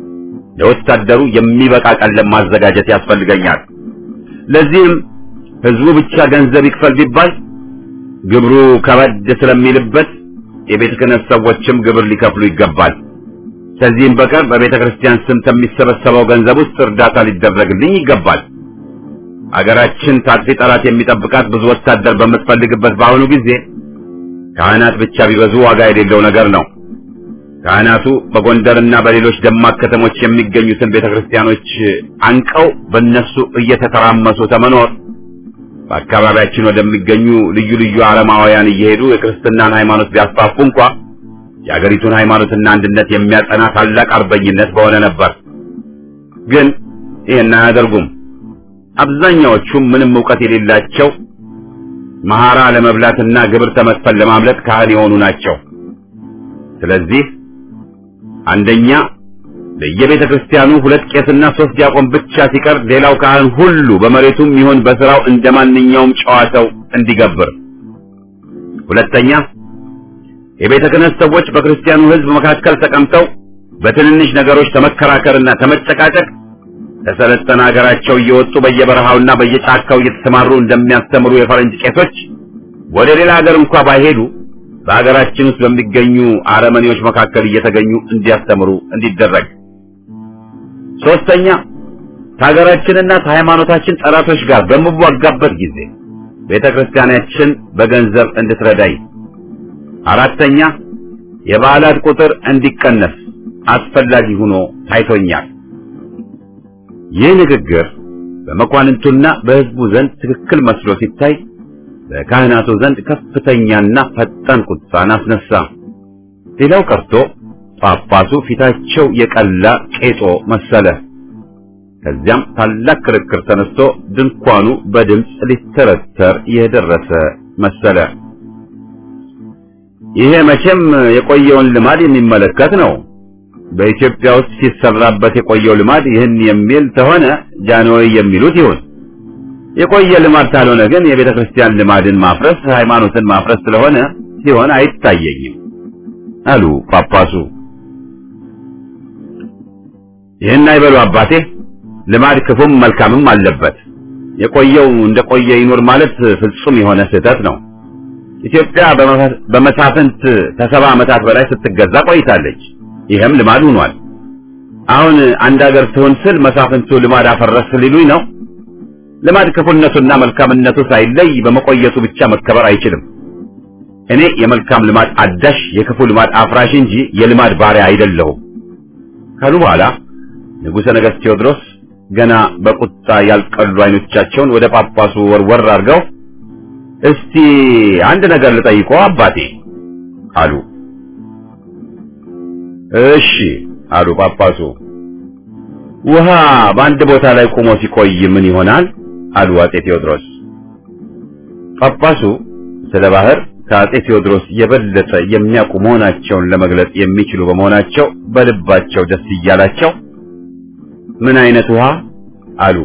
ለወታደሩ የሚበቃ ቀለም ማዘጋጀት ያስፈልገኛል። ለዚህም ሕዝቡ ብቻ ገንዘብ ይክፈል ቢባል ግብሩ ከበድ ስለሚልበት የቤተ ክህነት ሰዎችም ግብር ሊከፍሉ ይገባል። ከዚህም በቀር በቤተ ክርስቲያን ስም ከሚሰበሰበው ገንዘብ ውስጥ እርዳታ ሊደረግልኝ ይገባል። አገራችን ታጥፊ ጠላት የሚጠብቃት ብዙ ወታደር በምትፈልግበት በአሁኑ ጊዜ ካህናት ብቻ ቢበዙ ዋጋ የሌለው ነገር ነው። ካህናቱ በጎንደርና በሌሎች ደማቅ ከተሞች የሚገኙትን ቤተ ክርስቲያኖች አንቀው በእነሱ እየተተራመሱ ተመኖር በአካባቢያችን ወደሚገኙ ልዩ ልዩ አረማውያን እየሄዱ የክርስትናን ሃይማኖት ቢያስፋፉ እንኳ የአገሪቱን ሃይማኖትና አንድነት የሚያጸና ታላቅ አርበኝነት በሆነ ነበር። ግን ይህን አያደርጉም። አብዛኛዎቹም ምንም ዕውቀት የሌላቸው መሐራ ለመብላትና ግብር ተመክፈል ለማምለጥ ካህን የሆኑ ናቸው። ስለዚህ አንደኛ በየቤተ ክርስቲያኑ ሁለት ቄስና ሶስት ዲያቆን ብቻ ሲቀር ሌላው ካህን ሁሉ በመሬቱም ይሁን በስራው እንደ ማንኛውም ጨዋ ሰው እንዲገብር። ሁለተኛ የቤተ ክህነት ሰዎች በክርስቲያኑ ሕዝብ መካከል ተቀምጠው በትንንሽ ነገሮች ተመከራከርና ተመጨቃጨቅ ከሰለጠነ ሀገራቸው እየወጡ በየበረሃውና በየጫካው እየተሰማሩ እንደሚያስተምሩ የፈረንጅ ቄሶች ወደ ሌላ ሀገር እንኳ ባይሄዱ በሀገራችን ውስጥ በሚገኙ አረመኔዎች መካከል እየተገኙ እንዲያስተምሩ እንዲደረግ። ሶስተኛ ከሀገራችንና ከሃይማኖታችን ጠላቶች ጋር በምዋጋበት ጊዜ ቤተ ክርስቲያናችን በገንዘብ እንድትረዳኝ። አራተኛ የበዓላት ቁጥር እንዲቀነስ አስፈላጊ ሆኖ ታይቶኛል። ይህ ንግግር በመኳንንቱና በሕዝቡ ዘንድ ትክክል መስሎ ሲታይ በካህናቱ ዘንድ ከፍተኛና ፈጣን ቁጣን አስነሳ። ሌላው ቀርቶ ጳጳሱ ፊታቸው የቀላ ቄጦ መሰለ። ከዚያም ታላቅ ክርክር ተነስቶ ድንኳኑ በድምፅ ሊተረተር የደረሰ መሰለ። ይሄ መቼም የቆየውን ልማድ የሚመለከት ነው። በኢትዮጵያ ውስጥ ሲሰራበት የቆየው ልማድ ይህን የሚል ተሆነ ጃንሆይ የሚሉት ይሁን። የቆየ ልማድ ካልሆነ ግን የቤተ ክርስቲያን ልማድን ማፍረስ ሃይማኖትን ማፍረስ ስለሆነ ሲሆን አይታየኝም አሉ ጳጳሱ። ይህን አይበሉ አባቴ፣ ልማድ ክፉም መልካምም አለበት። የቆየው እንደቆየ ይኑር ማለት ፍጹም የሆነ ስህተት ነው። ኢትዮጵያ በመሳፍንት ከሰባ ዓመታት በላይ ስትገዛ ቆይታለች። ይህም ልማድ ሆኗል። አሁን አንድ ሀገር ትሆን ስል መሳፍንቱ ልማድ አፈረስ ሊሉኝ ነው። ልማድ ክፉነቱና መልካምነቱ ሳይለይ በመቆየቱ ብቻ መከበር አይችልም። እኔ የመልካም ልማድ አዳሽ፣ የክፉ ልማድ አፍራሽ እንጂ የልማድ ባሪያ አይደለሁም ካሉ በኋላ ንጉሠ ነገሥት ቴዎድሮስ ገና በቁጣ ያልቀሉ አይኖቻቸውን ወደ ጳጳሱ ወርወር አድርገው እስቲ አንድ ነገር ልጠይቆ አባቴ አሉ። እሺ አሉ ጳጳሱ። ውሃ በአንድ ቦታ ላይ ቆሞ ሲቆይ ምን ይሆናል? አሉ አጼ ቴዎድሮስ። ጳጳሱ ስለ ባህር ከአጼ ቴዎድሮስ የበለጠ የሚያውቁ መሆናቸውን ለመግለጽ የሚችሉ በመሆናቸው በልባቸው ደስ እያላቸው ምን አይነት ውሃ አሉ።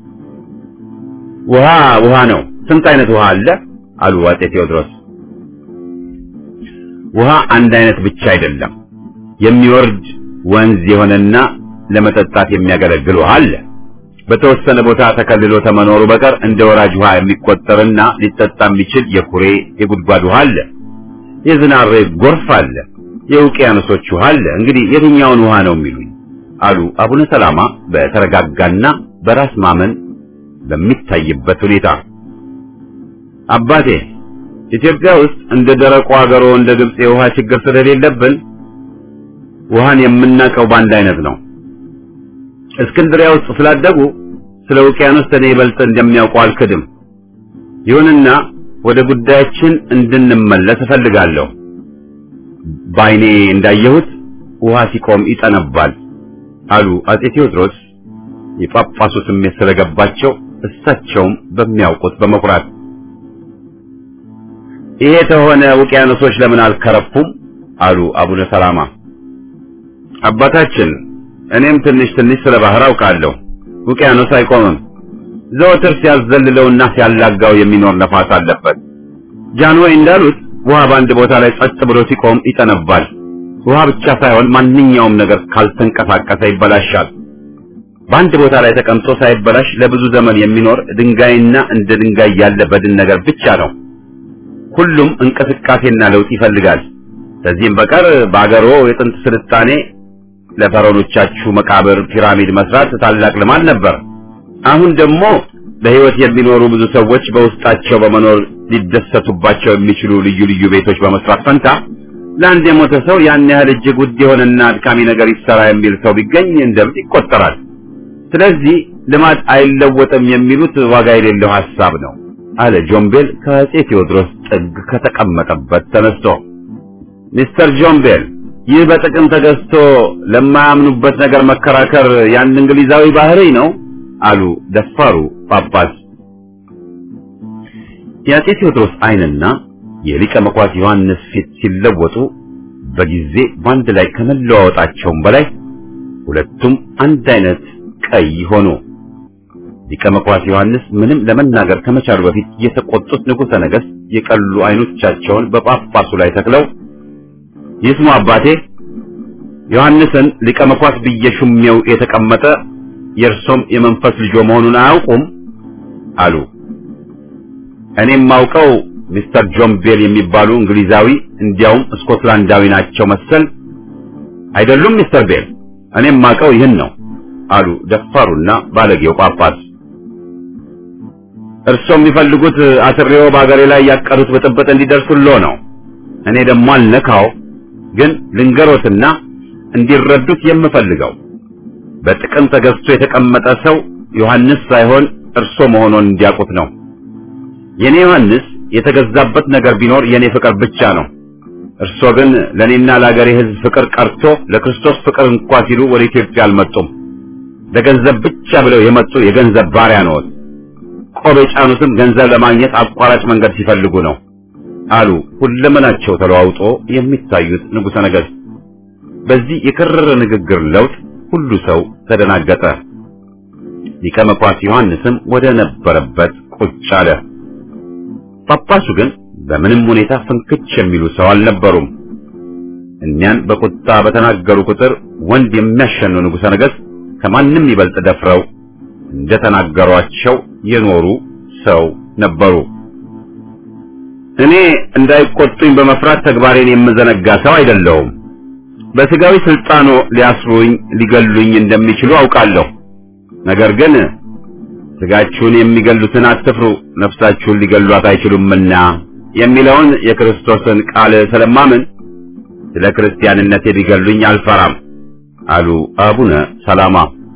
ውሃ ውሃ ነው። ስንት አይነት ውሃ አለ? አሉ አጼ ቴዎድሮስ። ውሃ አንድ አይነት ብቻ አይደለም። የሚወርድ ወንዝ የሆነና ለመጠጣት የሚያገለግል ውሃ አለ። በተወሰነ ቦታ ተከልሎ ተመኖሩ በቀር እንደ ወራጅ ውሃ የሚቆጠርና ሊጠጣ የሚችል የኩሬ የጉድጓድ ውሃ አለ። የዝናብ ጎርፍ አለ። የውቅያኖሶች ውሃ አለ። እንግዲህ የትኛውን ውሃ ነው የሚሉኝ? አሉ አቡነ ሰላማ በተረጋጋና በራስ ማመን በሚታይበት ሁኔታ። አባቴ ኢትዮጵያ ውስጥ እንደ ደረቁ አገሮ እንደ ግብጽ የውሃ ችግር ስለሌለብን ውሃን የምናውቀው በአንድ አይነት ነው። እስክንድሪያ ውስጥ ስላደጉ ስለ ውቅያኖስ እኔ ይበልጥ እንደሚያውቁ አልክድም። ይሁንና ወደ ጉዳያችን እንድንመለስ እፈልጋለሁ። በዓይኔ እንዳየሁት ውሃ ሲቆም ይጠነባል አሉ አጼ ቴዎድሮስ የጳጳሱ ስሜት ስለገባቸው እሳቸውም በሚያውቁት በመኩራት ይሄ ተሆነ ውቅያኖሶች ለምን አልከረፉም? አሉ አቡነ ሰላማ። አባታችን እኔም ትንሽ ትንሽ ስለ ባህር አውቃለሁ። ውቅያኖስ አይቆምም። ዘወትር ሲያዘልለውና ሲያላጋው የሚኖር ነፋስ አለበት። ጃንሆይ እንዳሉት ውሃ በአንድ ቦታ ላይ ጸጥ ብሎ ሲቆም ይጠነባል። ውሃ ብቻ ሳይሆን ማንኛውም ነገር ካልተንቀሳቀሰ ይበላሻል። በአንድ ቦታ ላይ ተቀምጦ ሳይበላሽ ለብዙ ዘመን የሚኖር ድንጋይና እንደ ድንጋይ ያለ በድን ነገር ብቻ ነው። ሁሉም እንቅስቃሴና ለውጥ ይፈልጋል። ከዚህም በቀር በአገሮ የጥንት ስልጣኔ ለፈረኖቻችሁ መቃብር ፒራሚድ መስራት ታላቅ ልማድ ነበር። አሁን ደግሞ በሕይወት የሚኖሩ ብዙ ሰዎች በውስጣቸው በመኖር ሊደሰቱባቸው የሚችሉ ልዩ ልዩ ቤቶች በመስራት ፈንታ ለአንድ የሞተ ሰው ያን ያህል እጅግ ውድ የሆነና አድካሚ ነገር ይሰራ የሚል ሰው ቢገኝ እንደ እብድ ይቆጠራል። ስለዚህ ልማድ አይለወጥም የሚሉት ዋጋ የሌለው ሐሳብ ነው አለ ጆምቤል ከአጼ ቴዎድሮስ ጥግ ከተቀመጠበት ተነስቶ። ሚስተር ጆምቤል ይህ በጥቅም ተገዝቶ ለማያምኑበት ነገር መከራከር ያን እንግሊዛዊ ባህሪ ነው አሉ ደፋሩ ጳጳስ። የአጼ ቴዎድሮስ ዓይንና የሊቀ መኳስ ዮሐንስ ፊት ሲለወጡ በጊዜ በአንድ ላይ ከመለዋወጣቸውም በላይ ሁለቱም አንድ አይነት ቀይ ሆኑ። ሊቀ መኳስ ዮሐንስ ምንም ለመናገር ከመቻሉ በፊት የተቆጡት ንጉሠ ነገሥት የቀሉ አይኖቻቸውን በጳጳሱ ላይ ተክለው ይስሙ አባቴ ዮሐንስን ሊቀ መኳስ ብዬ ሹሜው የተቀመጠ የእርሶም የመንፈስ ልጆ መሆኑን አያውቁም አሉ። እኔም ማውቀው ሚስተር ጆን ቤል የሚባሉ እንግሊዛዊ እንዲያውም ስኮትላንዳዊ ናቸው መሰል። አይደሉም ሚስተር ቤል፣ እኔም ማውቀው ይህን ነው አሉ ደፋሩና ባለጌው ጳጳስ። እርሶም የሚፈልጉት አስሬው በአገሬ ላይ ያቀዱት ብጥብጥ እንዲደርሱሎ ነው። እኔ ደግሞ አልነካው፣ ግን ልንገሮትና እንዲረዱት የምፈልገው በጥቅም ተገዝቶ የተቀመጠ ሰው ዮሐንስ ሳይሆን እርሶ መሆኑን እንዲያውቁት ነው። የኔ ዮሐንስ የተገዛበት ነገር ቢኖር የኔ ፍቅር ብቻ ነው። እርሶ ግን ለኔና ለአገሬ ሕዝብ ፍቅር ቀርቶ ለክርስቶስ ፍቅር እንኳ ሲሉ ወደ ኢትዮጵያ አልመጡም። ለገንዘብ ብቻ ብለው የመጡ የገንዘብ ባሪያ ነዎት። ቆብ የጫኑትም ገንዘብ ለማግኘት አቋራጭ መንገድ ሲፈልጉ ነው አሉ ሁለመናቸው ተለዋውጦ የሚታዩት ንጉሠ ነገሥት። በዚህ የከረረ ንግግር ለውጥ ሁሉ ሰው ተደናገጠ። ሊቀ መኳስ ዮሐንስም ወደ ነበረበት ቁጭ አለ። ጳጳሱ ግን በምንም ሁኔታ ፍንክች የሚሉ ሰው አልነበሩም። እኒያን በቁጣ በተናገሩ ቁጥር ወንድ የሚያሸኑ ንጉሠ ነገሥት ከማንም ይበልጥ ደፍረው እንደተናገሯቸው የኖሩ ሰው ነበሩ። እኔ እንዳይቆጡኝ በመፍራት ተግባሬን የምዘነጋ ሰው አይደለሁም። በስጋዊ ስልጣኖ ሊያስሩኝ ሊገሉኝ እንደሚችሉ አውቃለሁ። ነገር ግን ስጋችሁን የሚገሉትን አትፍሩ፣ ነፍሳችሁን ሊገሏት አይችሉምና የሚለውን የክርስቶስን ቃል ስለማምን ስለ ክርስቲያንነቴ ሊገሉኝ አልፈራም አሉ አቡነ ሰላማ።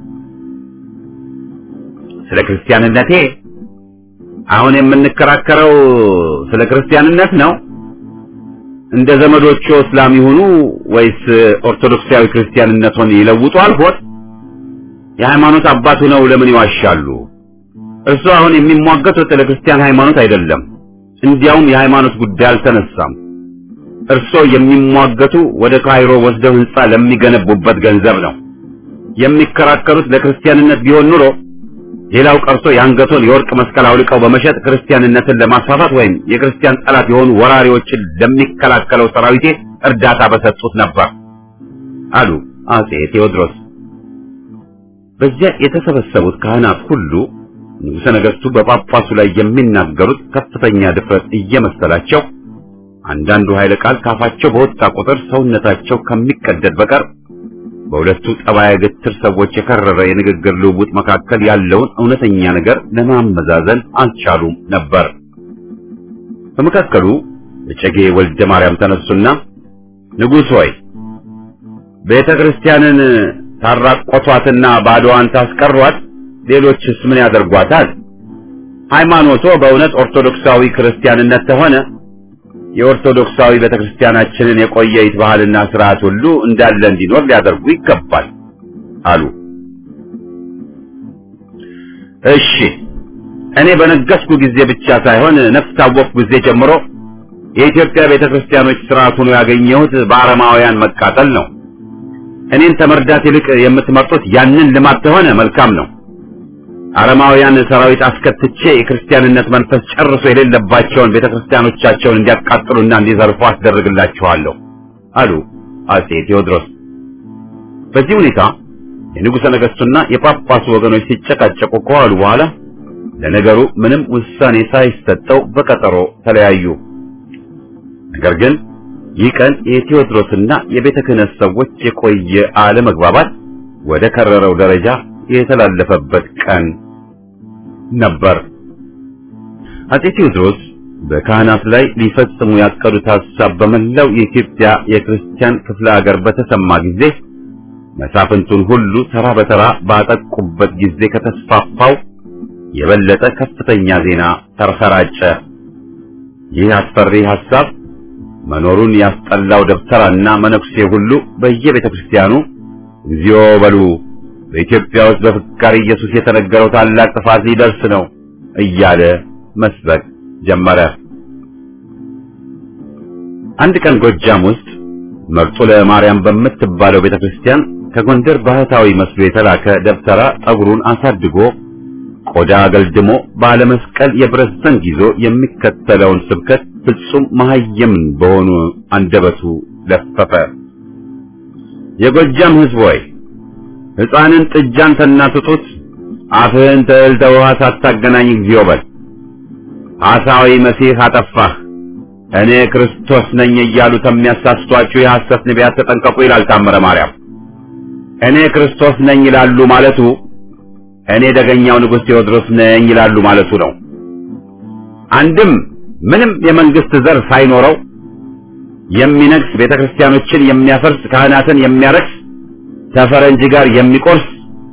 ስለ ክርስቲያንነቴ አሁን የምንከራከረው ስለ ክርስቲያንነት ነው። እንደ ዘመዶቹ እስላም ይሁኑ ወይስ ኦርቶዶክሳዊ ክርስቲያንነቱን ይለውጡ አልሆን? የሃይማኖት አባቱ ነው ለምን ይዋሻሉ? እርሱ አሁን የሚሟገቱት ለክርስቲያን ሃይማኖት አይደለም። እንዲያውም የሃይማኖት ጉዳይ አልተነሳም። እርሶ የሚሟገቱ ወደ ካይሮ ወስደው ህንጻ ለሚገነቡበት ገንዘብ ነው። የሚከራከሩት ለክርስቲያንነት ቢሆን ኑሮ ሌላው ቀርቶ የአንገቶን የወርቅ መስቀል አውልቀው በመሸጥ ክርስቲያንነትን ለማስፋፋት ወይም የክርስቲያን ጠላት የሆኑ ወራሪዎችን ለሚከላከለው ሰራዊቴ እርዳታ በሰጡት ነበር አሉ አጼ ቴዎድሮስ። በዚያ የተሰበሰቡት ካህናት ሁሉ ንጉሠ ነገሥቱ በጳጳሱ ላይ የሚናገሩት ከፍተኛ ድፍረት እየመሰላቸው አንዳንዱ ኃይለ ቃል ካፋቸው በወጣ ቁጥር ሰውነታቸው ከሚቀደድ በቀር በሁለቱ ጠባየ ግትር ሰዎች የከረረ የንግግር ልውውጥ መካከል ያለውን እውነተኛ ነገር ለማመዛዘን አልቻሉም ነበር። በመካከሉ እጨጌ ወልደ ማርያም ተነሱና ንጉሥ ሆይ ቤተ ክርስቲያንን ታራቆቷትና ባዶዋን ታስቀሯት፣ ሌሎችስ ምን ያደርጓታል? ሃይማኖቶ በእውነት ኦርቶዶክሳዊ ክርስቲያንነት ተሆነ የኦርቶዶክሳዊ ቤተክርስቲያናችንን የቆየይት ባህልና ስርዓት ሁሉ እንዳለ እንዲኖር ሊያደርጉ ይገባል አሉ። እሺ እኔ በነገስኩ ጊዜ ብቻ ሳይሆን ነፍስ ታወቅኩ ጊዜ ጀምሮ የኢትዮጵያ ቤተክርስቲያኖች ስርዓት ሆኖ ያገኘሁት በአረማውያን መቃጠል ነው። እኔን ተመርዳት ይልቅ የምትመርጡት ያንን ልማት ተሆነ መልካም ነው። አረማውያን ሰራዊት አስከትቼ የክርስቲያንነት መንፈስ ጨርሶ የሌለባቸውን ቤተክርስቲያኖቻቸውን እንዲያቃጥሉና እንዲዘርፉ አስደርግላችኋለሁ አሉ አጼ ቴዎድሮስ። በዚህ ሁኔታ የንጉሠ ነገሥቱና የጳጳሱ ወገኖች ሲጨቃጨቁ ከዋሉ በኋላ ለነገሩ ምንም ውሳኔ ሳይሰጠው በቀጠሮ ተለያዩ። ነገር ግን ይህ ቀን የቴዎድሮስና የቤተ ክህነት ሰዎች የቆየ አለመግባባት ወደ ከረረው ደረጃ የተላለፈበት ቀን ነበር። አጼ ቴዎድሮስ በካህናት ላይ ሊፈጽሙ ያቀዱት ሐሳብ በመላው የኢትዮጵያ የክርስቲያን ክፍለ ሀገር በተሰማ ጊዜ መሳፍንቱን ሁሉ ተራ በተራ ባጠቁበት ጊዜ ከተስፋፋው የበለጠ ከፍተኛ ዜና ተሰራጨ። ይህ አስፈሪ ሐሳብ መኖሩን ያስጠላው ደብተራና መነኩሴ ሁሉ በየቤተ ክርስቲያኑ እግዚኦ በሉ በኢትዮጵያ ውስጥ በፍካሪ ኢየሱስ የተነገረው ታላቅ ጥፋት ሊደርስ ነው እያለ መስበክ ጀመረ። አንድ ቀን ጎጃም ውስጥ መርጦ ለማርያም በምትባለው ቤተክርስቲያን ከጎንደር ባህታዊ መስሎ የተላከ ደብተራ ጠጉሩን አሳድጎ ቆዳ አገልድሞ ባለመስቀል የብረት ዘንግ ይዞ የሚከተለውን ስብከት ፍጹም መሐየምን በሆኑ አንደበቱ ለፈፈ። የጎጃም ሕዝብ ሆይ ሕፃንን ጥጃን ከእናቱ ጡት አፍህን ተእህል ተውሃ ሳታገናኝ እግዚኦ በል። ሐሳዊ መሲህ አጠፋህ፣ እኔ ክርስቶስ ነኝ እያሉ ከሚያሳስቷችሁ የሐሰት ነቢያት ተጠንቀቁ ይላል ታምረ ማርያም። እኔ ክርስቶስ ነኝ ይላሉ ማለቱ እኔ ደገኛው ንጉሥ ቴዎድሮስ ነኝ ይላሉ ማለቱ ነው። አንድም ምንም የመንግስት ዘር ሳይኖረው የሚነግስ ቤተ ክርስቲያኖችን የሚያፈርስ ካህናትን የሚያረክስ ተፈረንጅ ጋር የሚቆርስ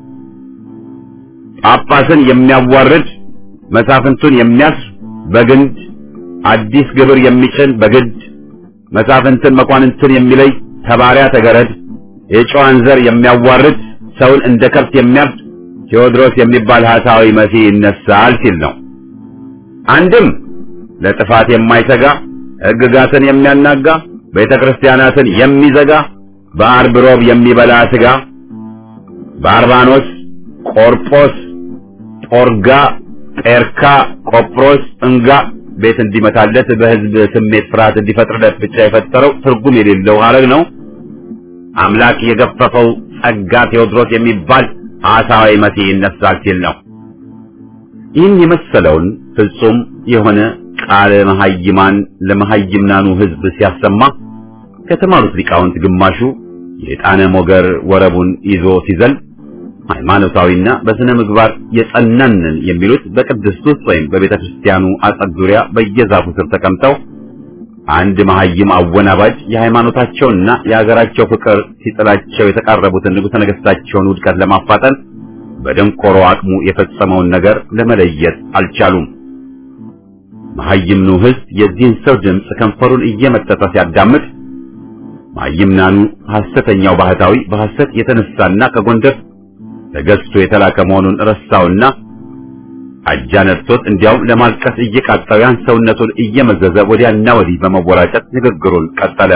ጳጳስን የሚያዋርድ መሳፍንቱን የሚያስር በግንድ አዲስ ግብር የሚጭን በግድ መሳፍንትን መኳንንትን የሚለይ ተባሪያ ተገረድ የጨዋን ዘር የሚያዋርድ ሰውን እንደ ከብት የሚያርድ ቴዎድሮስ የሚባል ሐሳዊ መሲህ ይነሳል ሲል ነው። አንድም ለጥፋት የማይተጋ ሕግጋትን የሚያናጋ ቤተ ክርስቲያናትን የሚዘጋ በአርብ ሮብ የሚበላ ስጋ ባርባኖስ፣ ቆርጶስ፣ ጶርጋ፣ ጴርካ፣ ቆጵሮስ፣ እንጋ ቤት እንዲመታለት በሕዝብ ስሜት ፍርሃት እንዲፈጥርለት ብቻ የፈጠረው ትርጉም የሌለው ሐረግ ነው። አምላክ የገፈፈው ጸጋ ቴዎድሮስ የሚባል ሐሳዊ መሲህ ይነሳል ሲል ነው። ይህን የመሰለውን ፍጹም የሆነ ቃለ መሐይማን ለመሐይምናኑ ሕዝብ ሲያሰማ ከተማሩት ሊቃውንት ግማሹ የጣነ ሞገር ወረቡን ይዞ ሲዘል ሃይማኖታዊና በስነ ምግባር የጸናንን የሚሉት በቅድስት ውስጥ ወይም በቤተ ክርስቲያኑ አጸድ ዙሪያ በየዛፉ ስር ተቀምጠው አንድ መሐይም አወናባጅ የሃይማኖታቸውንና የአገራቸው ፍቅር ሲጥላቸው የተቃረቡትን ንጉሠ ነገሥታቸውን ውድቀት ለማፋጠን በደንቆሮ አቅሙ የፈጸመውን ነገር ለመለየት አልቻሉም። መሐይምኑ ሕዝብ የዚህን ሰው ድምፅ ከንፈሩን እየመጠጠ ሲያዳምጥ መሐይምናኑ ሐሰተኛው ባህታዊ በሐሰት የተነሳና ከጎንደር ተገዝቶ የተላከ መሆኑን ረሳውና አጃ ነድቶት እንዲያውም ለማልቀስ እየቃጣው ያን ሰውነቱን እየመዘዘ ወዲያና ወዲህ በመወራጨት ንግግሩን ቀጠለ።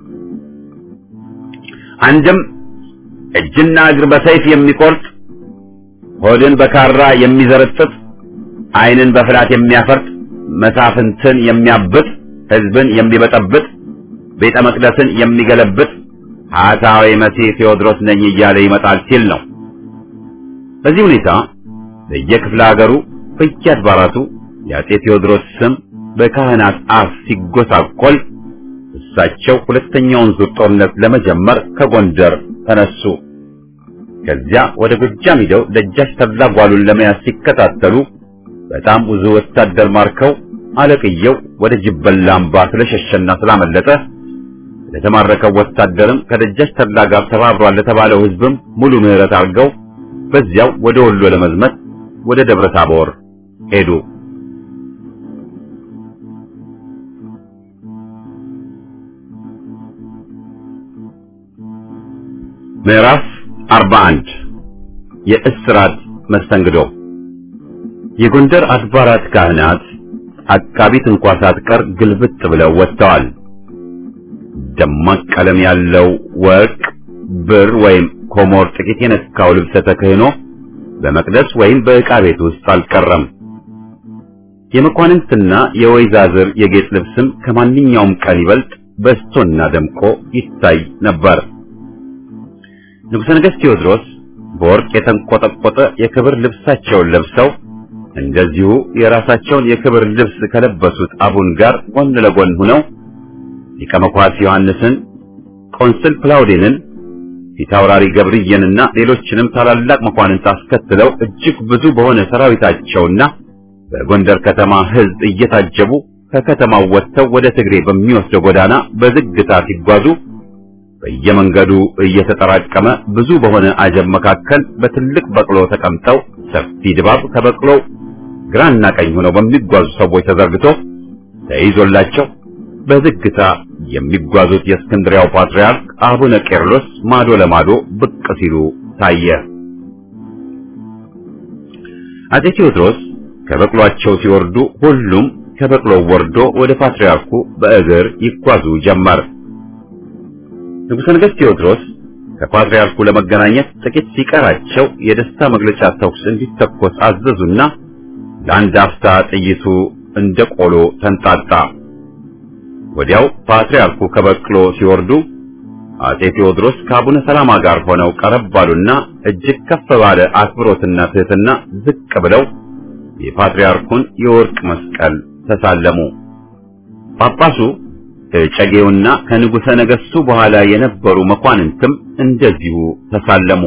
አንድም እጅና እግር በሰይፍ የሚቆርጥ ሆድን በካራ የሚዘረጥጥ ዓይንን በፍላት የሚያፈርጥ መሳፍንትን የሚያብጥ ሕዝብን የሚበጠብጥ ቤተ መቅደስን የሚገለብጥ ሐሳዊ መሲህ ቴዎድሮስ ነኝ እያለ ይመጣል ሲል ነው። በዚህ ሁኔታ በየክፍለ ሀገሩ በየአድባራቱ የአጼ ቴዎድሮስ ስም በካህናት አፍ ሲጎሳቆል እሳቸው ሁለተኛውን ዙር ጦርነት ለመጀመር ከጎንደር ተነሱ። ከዚያ ወደ ጎጃም ሂደው ደጃች ተድላ ጓሉን ለመያዝ ሲከታተሉ በጣም ብዙ ወታደር ማርከው አለቅየው ወደ ጅበላ አምባ ስለሸሸና ስላመለጠ ለተማረከው ወታደርም ከደጃች ተድላ ጋር ተባብሯል ለተባለው ሕዝብም ሙሉ ምሕረት አድርገው በዚያው ወደ ወሎ ለመዝመት ወደ ደብረ ታቦር ሄዱ። ምዕራፍ 41 የእስራት መስተንግዶ የጎንደር አድባራት ካህናት አቃቢት እንኳ ሳትቀር ግልብጥ ብለው ወጥተዋል። ደማቅ ቀለም ያለው ወርቅ፣ ብር ወይም ኮሞር ጥቂት የነካው ልብሰ ተክህኖ በመቅደስ ወይም በዕቃ ቤት ውስጥ አልቀረም። የመኳንንትና የወይዛዝር የጌጥ ልብስም ከማንኛውም ቀን ይበልጥ በስቶና ደምቆ ይታይ ነበር። ንጉሠ ነገሥት ቴዎድሮስ በወርቅ የተንቆጠቆጠ የክብር ልብሳቸውን ለብሰው እንደዚሁ የራሳቸውን የክብር ልብስ ከለበሱት አቡን ጋር ጎን ለጎን ሆነው ሊቀ መኳስ ዮሐንስን፣ ቆንስል ፕላውዴንን፣ ፊታውራሪ ገብርዬንና ሌሎችንም ታላላቅ መኳንንት አስከትለው እጅግ ብዙ በሆነ ሰራዊታቸውና በጎንደር ከተማ ሕዝብ እየታጀቡ ከከተማው ወጥተው ወደ ትግሬ በሚወስደው ጎዳና በዝግታ ሲጓዙ በየመንገዱ እየተጠራቀመ ብዙ በሆነ አጀብ መካከል በትልቅ በቅሎ ተቀምጠው ሰፊ ድባብ ከበቅሎው ግራና ቀኝ ሆነው በሚጓዙ ሰዎች ተዘርግቶ ተይዞላቸው በዝግታ የሚጓዙት የእስክንድሪያው ፓትርያርክ አቡነ ቄርሎስ ማዶ ለማዶ ብቅ ሲሉ ታየ። አጼ ቴዎድሮስ ከበቅሏቸው ሲወርዱ ሁሉም ከበቅሎው ወርዶ ወደ ፓትርያርኩ በእግር ይጓዙ ጀመር። ንጉሠ ነገሥት ቴዎድሮስ ከፓትርያርኩ ለመገናኘት ጥቂት ሲቀራቸው የደስታ መግለጫ ተኩስ እንዲተኮስ አዘዙና ለአንድ አፍታ ጥይቱ እንደ ቆሎ ተንጣጣ። ወዲያው ፓትርያርኩ ከበቅሎ ሲወርዱ አጼ ቴዎድሮስ ከአቡነ ሰላማ ጋር ሆነው ቀረብ ባሉና እጅግ ከፍ ባለ አክብሮትና ትህትና ዝቅ ብለው የፓትርያርኩን የወርቅ መስቀል ተሳለሙ። ጳጳሱ እጨጌውና ከንጉሠ ነገሥቱ በኋላ የነበሩ መኳንንትም እንደዚሁ ተሳለሙ።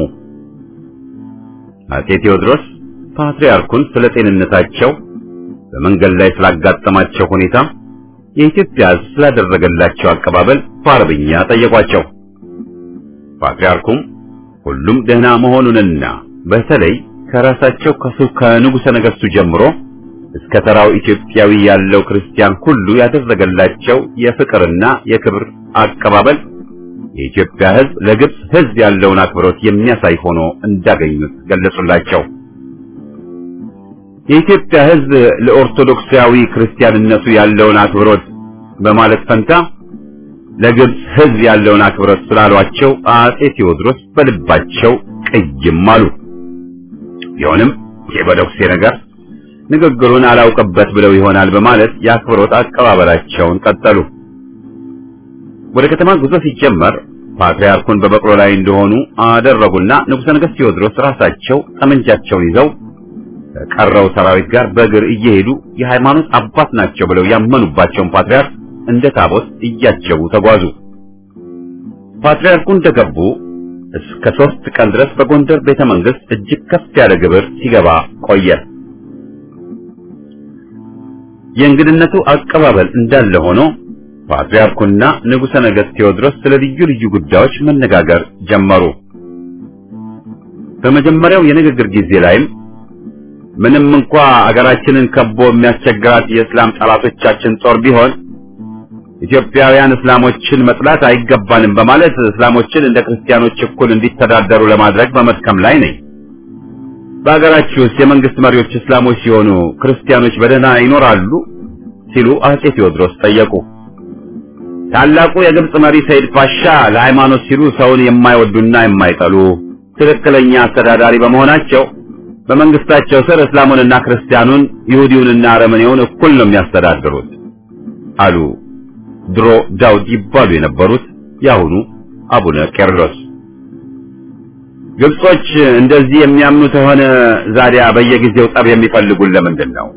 አጼ ቴዎድሮስ ፓትርያርኩን ስለ ጤንነታቸው፣ በመንገድ ላይ ስላጋጠማቸው ሁኔታ፣ የኢትዮጵያ ሕዝብ ስላደረገላቸው አቀባበል በአረብኛ ጠየቋቸው። ፓትርያርኩም ሁሉም ደህና መሆኑንና በተለይ ከራሳቸው ከንጉሠ ነገሥቱ ጀምሮ እስከ ተራው ኢትዮጵያዊ ያለው ክርስቲያን ሁሉ ያደረገላቸው የፍቅርና የክብር አቀባበል የኢትዮጵያ ሕዝብ ለግብጽ ሕዝብ ያለውን አክብሮት የሚያሳይ ሆኖ እንዳገኙት ገለጹላቸው። የኢትዮጵያ ሕዝብ ለኦርቶዶክሳዊ ክርስቲያንነቱ ያለውን አክብሮት በማለት ፈንታ ለግብጽ ሕዝብ ያለውን አክብሮት ስላሏቸው አጼ ቴዎድሮስ በልባቸው ቅይም አሉ። ቢሆንም የበደኩሴ ነገር ንግግሩን አላውቅበት ብለው ይሆናል በማለት የአክብሮት አቀባበላቸውን ቀጠሉ። ወደ ከተማ ጉዞ ሲጀመር ፓትርያርኩን በበቅሎ ላይ እንደሆኑ አደረጉና ንጉሠ ነገሥት ቴዎድሮስ ራሳቸው ጠመንጃቸውን ይዘው ከቀረው ሰራዊት ጋር በእግር እየሄዱ የሃይማኖት አባት ናቸው ብለው ያመኑባቸውን ፓትርያርክ እንደ ታቦት እያጀቡ ተጓዙ። ፓትርያርኩ እንደገቡ እስከ ሦስት ቀን ድረስ በጎንደር ቤተ መንግሥት እጅግ ከፍ ያለ ግብር ሲገባ ቆየ። የእንግድነቱ አቀባበል እንዳለ ሆኖ ፓትርያርኩና ንጉሠ ነገሥት ቴዎድሮስ ስለ ልዩ ልዩ ጉዳዮች መነጋገር ጀመሩ። በመጀመሪያው የንግግር ጊዜ ላይም ምንም እንኳ አገራችንን ከቦ የሚያስቸግራት የእስላም ጠላቶቻችን ጦር ቢሆን ኢትዮጵያውያን እስላሞችን መጥላት አይገባንም በማለት እስላሞችን እንደ ክርስቲያኖች እኩል እንዲተዳደሩ ለማድረግ በመድከም ላይ ነኝ። በአገራችሁ ውስጥ የመንግስት መሪዎች እስላሞች ሲሆኑ ክርስቲያኖች በደህና ይኖራሉ? ሲሉ አጼ ቴዎድሮስ ጠየቁ። ታላቁ የግብጽ መሪ ሰይድ ፓሻ ለሃይማኖት ሲሉ ሰውን የማይወዱና የማይጠሉ ትክክለኛ አስተዳዳሪ በመሆናቸው በመንግስታቸው ስር እስላሙንና ክርስቲያኑን ይሁዲውንና አረመኔውን እኩል ነው የሚያስተዳድሩት አሉ። ድሮ ዳውድ ይባሉ የነበሩት የአሁኑ አቡነ ቄርሎስ። ግብጾች እንደዚህ የሚያምኑ ከሆነ ዛዲያ በየጊዜው ጠብ የሚፈልጉን ለምንድን ነው?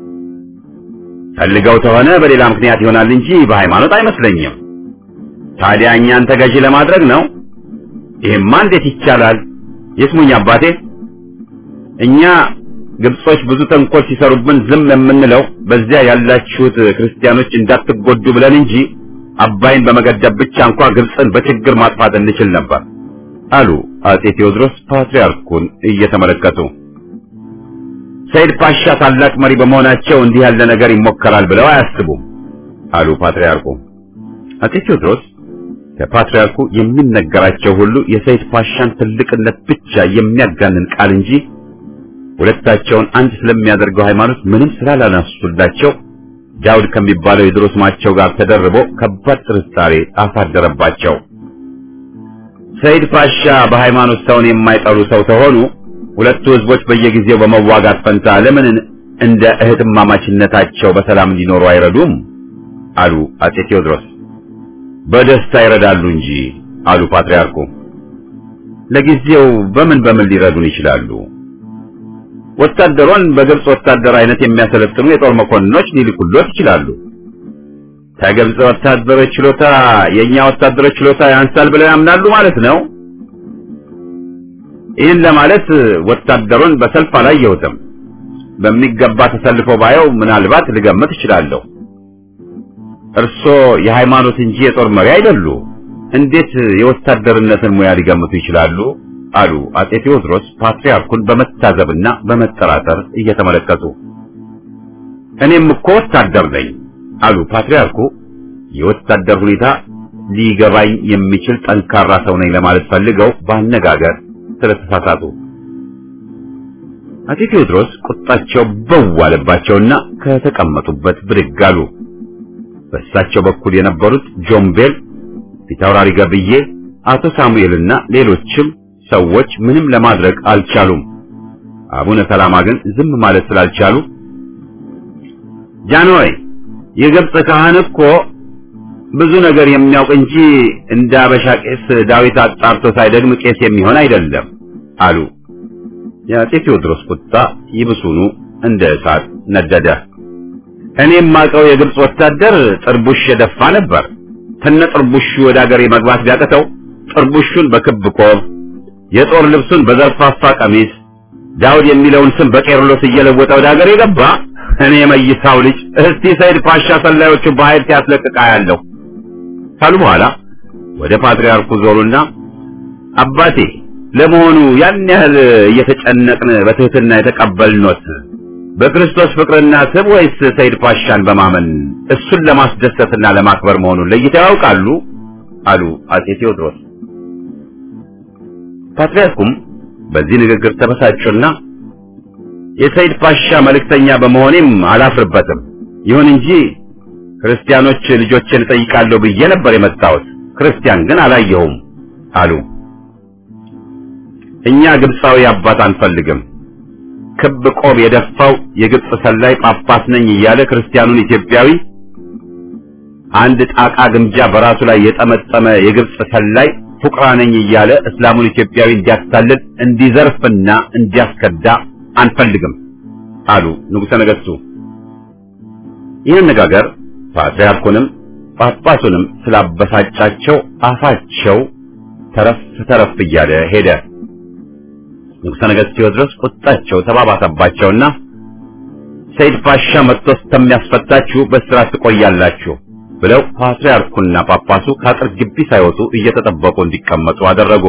ፈልገው ከሆነ በሌላ ምክንያት ይሆናል እንጂ በሃይማኖት አይመስለኝም። ታዲያ እኛን ተገዢ ለማድረግ ነው? ይሄማ እንዴት ይቻላል? ይስሙኝ አባቴ፣ እኛ ግብጾች ብዙ ተንኮል ሲሰሩብን ዝም የምንለው በዚያ ያላችሁት ክርስቲያኖች እንዳትጎዱ ብለን እንጂ አባይን በመገደብ ብቻ እንኳ ግብጽን በችግር ማጥፋት እንችል ነበር አሉ አጼ ቴዎድሮስ ፓትርያርኩን እየተመለከቱ። ሰይድ ፓሻ ታላቅ መሪ በመሆናቸው እንዲህ ያለ ነገር ይሞከራል ብለው አያስቡም አሉ ፓትርያርኩ። አጼ ቴዎድሮስ ከፓትርያርኩ የሚነገራቸው ሁሉ የሰይድ ፓሻን ትልቅነት ብቻ የሚያጋንን ቃል እንጂ ሁለታቸውን አንድ ስለሚያደርገው ሃይማኖት ምንም ስላላነሱላቸው ዳውድ ከሚባለው የድሮ ስማቸው ጋር ተደርቦ ከባድ ጥርጣሬ አሳደረባቸው። ሰይድ ፓሻ በሃይማኖት ሰውን የማይጠሉ ሰው ተሆኑ ሁለቱ ህዝቦች በየጊዜው በመዋጋት ፈንታ ለምን እንደ እህትማማችነታቸው በሰላም እንዲኖሩ አይረዱም? አሉ አጼ ቴዎድሮስ። በደስታ ይረዳሉ እንጂ አሉ ፓትርያርኩ። ለጊዜው በምን በምን ሊረዱን ይችላሉ? ወታደሮን በግብጽ ወታደር አይነት የሚያሰለጥኑ የጦር መኮንኖች ሊልኩሎት ይችላሉ። ከግብጽ ወታደሮች ችሎታ የኛ ወታደሮች ችሎታ ያንሳል ብለው ያምናሉ ማለት ነው። ይህን ለማለት ወታደሩን በሰልፍ አላየሁትም። በሚገባ ተሰልፎ ባየው ምናልባት ልገምት እችላለሁ። እርሶ የሃይማኖት እንጂ የጦር መሪ አይደሉ። እንዴት የወታደርነትን ሙያ ሊገምቱ ይችላሉ? አሉ አጼ ቴዎድሮስ ፓትርያርኩን በመታዘብና በመጠራጠር እየተመለከቱ። እኔም እኮ ወታደር ነኝ አሉ ፓትርያርኩ። የወታደር ሁኔታ ሊገባኝ የሚችል ጠንካራ ሰው ነኝ ለማለት ፈልገው ባነጋገር ስለተሳሳቱ አጼ ቴዎድሮስ ቁጣቸው በዋለባቸውና ከተቀመጡበት ብድግ አሉ። በእሳቸው በኩል የነበሩት ጆምቤል፣ ፊታውራሪ ገብዬ፣ አቶ ሳሙኤልና ሌሎችም ሰዎች ምንም ለማድረግ አልቻሉም። አቡነ ሰላማ ግን ዝም ማለት ስላልቻሉ ጃንሆይ የግብፅ ካህን እኮ ብዙ ነገር የሚያውቅ እንጂ እንደ አበሻ ቄስ ዳዊት አጣርቶ ሳይደግም ቄስ የሚሆን አይደለም አሉ። የአፄ ቴዎድሮስ ቁጣ ይብሱኑ እንደ እሳት ነደደ። እኔ የማውቀው የግብፅ ወታደር ጥርቡሽ የደፋ ነበር። ከነ ጥርቡሹ ወደ አገሬ መግባት ቢያቅተው ጥርቡሹን በክብ ቆብ፣ የጦር ልብሱን በዘርፋፋ ቀሚስ፣ ዳውድ የሚለውን ስም በቄርሎስ እየለወጠ ወደ አገሬ ገባ። እኔ የመይሳው ልጅ እስቲ ሰይድ ፓሻ ሰላዮቹ በኃይል ሲያስለቅቃ ያለው ካሉ በኋላ ወደ ፓትርያርኩ ዞሩና አባቴ ለመሆኑ ያን ያህል እየተጨነቅን በትህትና የተቀበልኖት በክርስቶስ ፍቅርና ስብ ወይስ ሰይድ ፓሻን በማመን እሱን ለማስደሰትና ለማክበር መሆኑን ለይተው ያውቃሉ? አሉ አፄ ቴዎድሮስ። ፓትርያርኩም በዚህ ንግግር ተበሳጩና የሰይድ ፓሻ መልእክተኛ በመሆኔም አላፍርበትም። ይሁን እንጂ ክርስቲያኖች ልጆችን እጠይቃለሁ ብዬ ነበር የመጣሁት፣ ክርስቲያን ግን አላየሁም አሉ። እኛ ግብፃዊ አባት አንፈልግም። ክብ ቆብ የደፋው የግብፅ ሰላይ ጳጳስ ነኝ እያለ ክርስቲያኑን ኢትዮጵያዊ አንድ ጣቃ ግምጃ በራሱ ላይ የጠመጠመ የግብፅ ሰላይ ፉቅራ ነኝ እያለ እስላሙን ኢትዮጵያዊ እንዲያታልል እንዲዘርፍና እንዲያስከዳ አንፈልግም አሉ ንጉሠ ነገሥቱ። ይህ አነጋገር ፓትርያርኩንም ጳጳሱንም ስላበሳጫቸው አፋቸው ተረፍ ተረፍ እያለ ሄደ። ንጉሠ ነገሥት ቴዎድሮስ ቁጣቸው ተባባሰባቸውና ሰይድ ፓሻ መጥቶ እስከሚያስፈታችሁ በእስራት ትቆያላችሁ ብለው ፓትርያርኩና ጳጳሱ ከአጥር ግቢ ሳይወጡ እየተጠበቁ እንዲቀመጡ አደረጉ።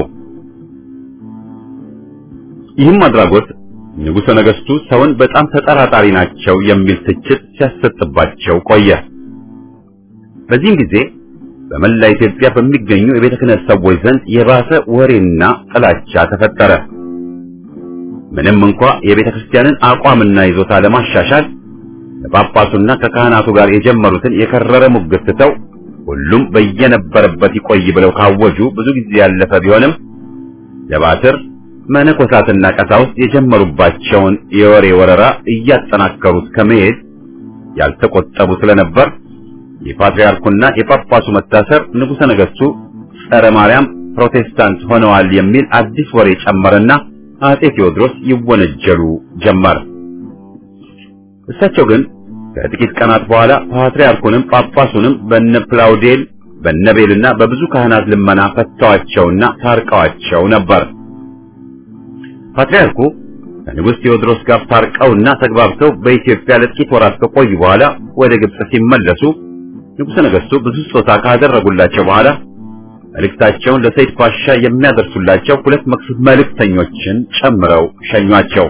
ይህም አድራጎት ንጉሠ ነገሥቱ ሰውን በጣም ተጠራጣሪ ናቸው የሚል ትችት ሲያሰጥባቸው ቆየ። በዚህም ጊዜ በመላ ኢትዮጵያ በሚገኙ የቤተ ክህነት ሰዎች ዘንድ የባሰ ወሬና ጥላቻ ተፈጠረ። ምንም እንኳ የቤተ ክርስቲያንን አቋምና ይዞታ ለማሻሻል ከጳጳሱና ከካህናቱ ጋር የጀመሩትን የከረረ ሙግት ትተው ሁሉም በየነበረበት ይቆይ ብለው ካወጁ ብዙ ጊዜ ያለፈ ቢሆንም ለባትር መነኮሳትና ቀሳውስት የጀመሩባቸውን የወሬ ወረራ እያጠናከሩት ከመሄድ ያልተቆጠቡ ስለነበር የፓትርያርኩና የጳጳሱ መታሰር ንጉሠ ነገሥቱ ጸረ ማርያም ፕሮቴስታንት ሆነዋል የሚል አዲስ ወሬ ጨመረና አፄ ቴዎድሮስ ይወነጀሉ ጀመር። እሳቸው ግን ከጥቂት ቀናት በኋላ ፓትርያርኩንም ጳጳሱንም በነ ፕላውዴል በነቤልና በብዙ ካህናት ልመና ፈተዋቸውና ታርቀዋቸው ነበር። ፓትርያርኩ ከንጉሥ ቴዎድሮስ ጋር ታርቀውና ተግባብተው በኢትዮጵያ ለጥቂት ወራት ከቆዩ በኋላ ወደ ግብጽ ሲመለሱ ንጉሠ ነገሥቱ ብዙ ስጦታ ካደረጉላቸው በኋላ መልእክታቸውን ለሰይድ ፓሻ የሚያደርሱላቸው ሁለት መክሱት መልእክተኞችን ጨምረው ሸኟቸው።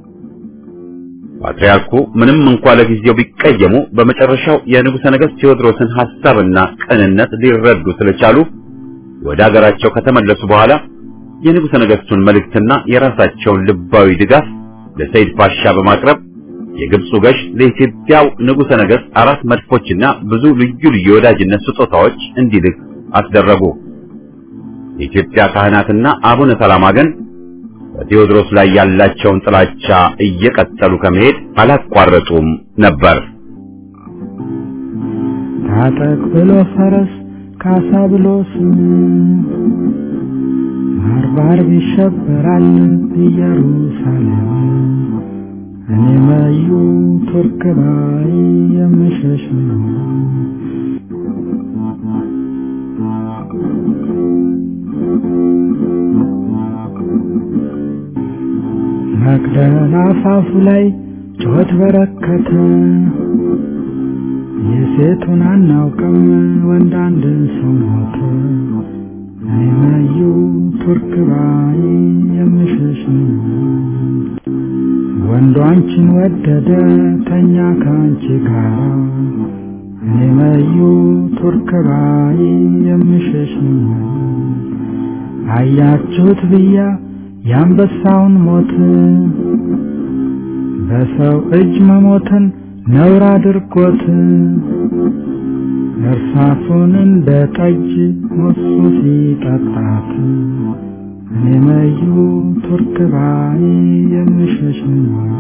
ፓትርያርኩ ምንም እንኳ ለጊዜው ቢቀየሙ በመጨረሻው የንጉሠ ነገሥት ቴዎድሮስን ሐሳብና ቅንነት ሊረዱ ስለቻሉ ወደ አገራቸው ከተመለሱ በኋላ የንጉሠ ነገሥቱን መልእክትና የራሳቸውን ልባዊ ድጋፍ ለሰይድ ፓሻ በማቅረብ የግብፁ ገዥ ለኢትዮጵያው ንጉሠ ነገሥት አራት መድፎችና ብዙ ልዩ ልዩ የወዳጅነት ስጦታዎች እንዲልክ አስደረጉ። የኢትዮጵያ ካህናትና አቡነ ሰላማ ግን በቴዎድሮስ ላይ ያላቸውን ጥላቻ እየቀጠሉ ከመሄድ አላቋረጡም ነበር። ታጠቅ ብሎ ፈረስ ካሳ ብሎ ስም ባርባር ይሸበራል ኢየሩሳሌም እኔ መዩ ቱርክ ባይ የምሸሽ ነው። መቅደላ አፋፉ ላይ ጩኸት በረከተ። የሴቱን አናውቅም ወንድ አንድ ሰው ሞተ። እኔ መዩ ቱርክ ባይ የምሸሽ ነው። ወንዱ አንቺን ወደደ ተኛ ከአንቺ ጋር እኔ መዩ ቱርክ ባይ የምሸሽ ነው። አያችሁት ብያ የአንበሳውን ሞት በሰው እጅ መሞትን ነውር አድርጎት እርሳሱን እንደ ጠጅ ሞሱ ሲጠጣት እኔ መዩ ቱርክ ባይ የምሸሽ ነው።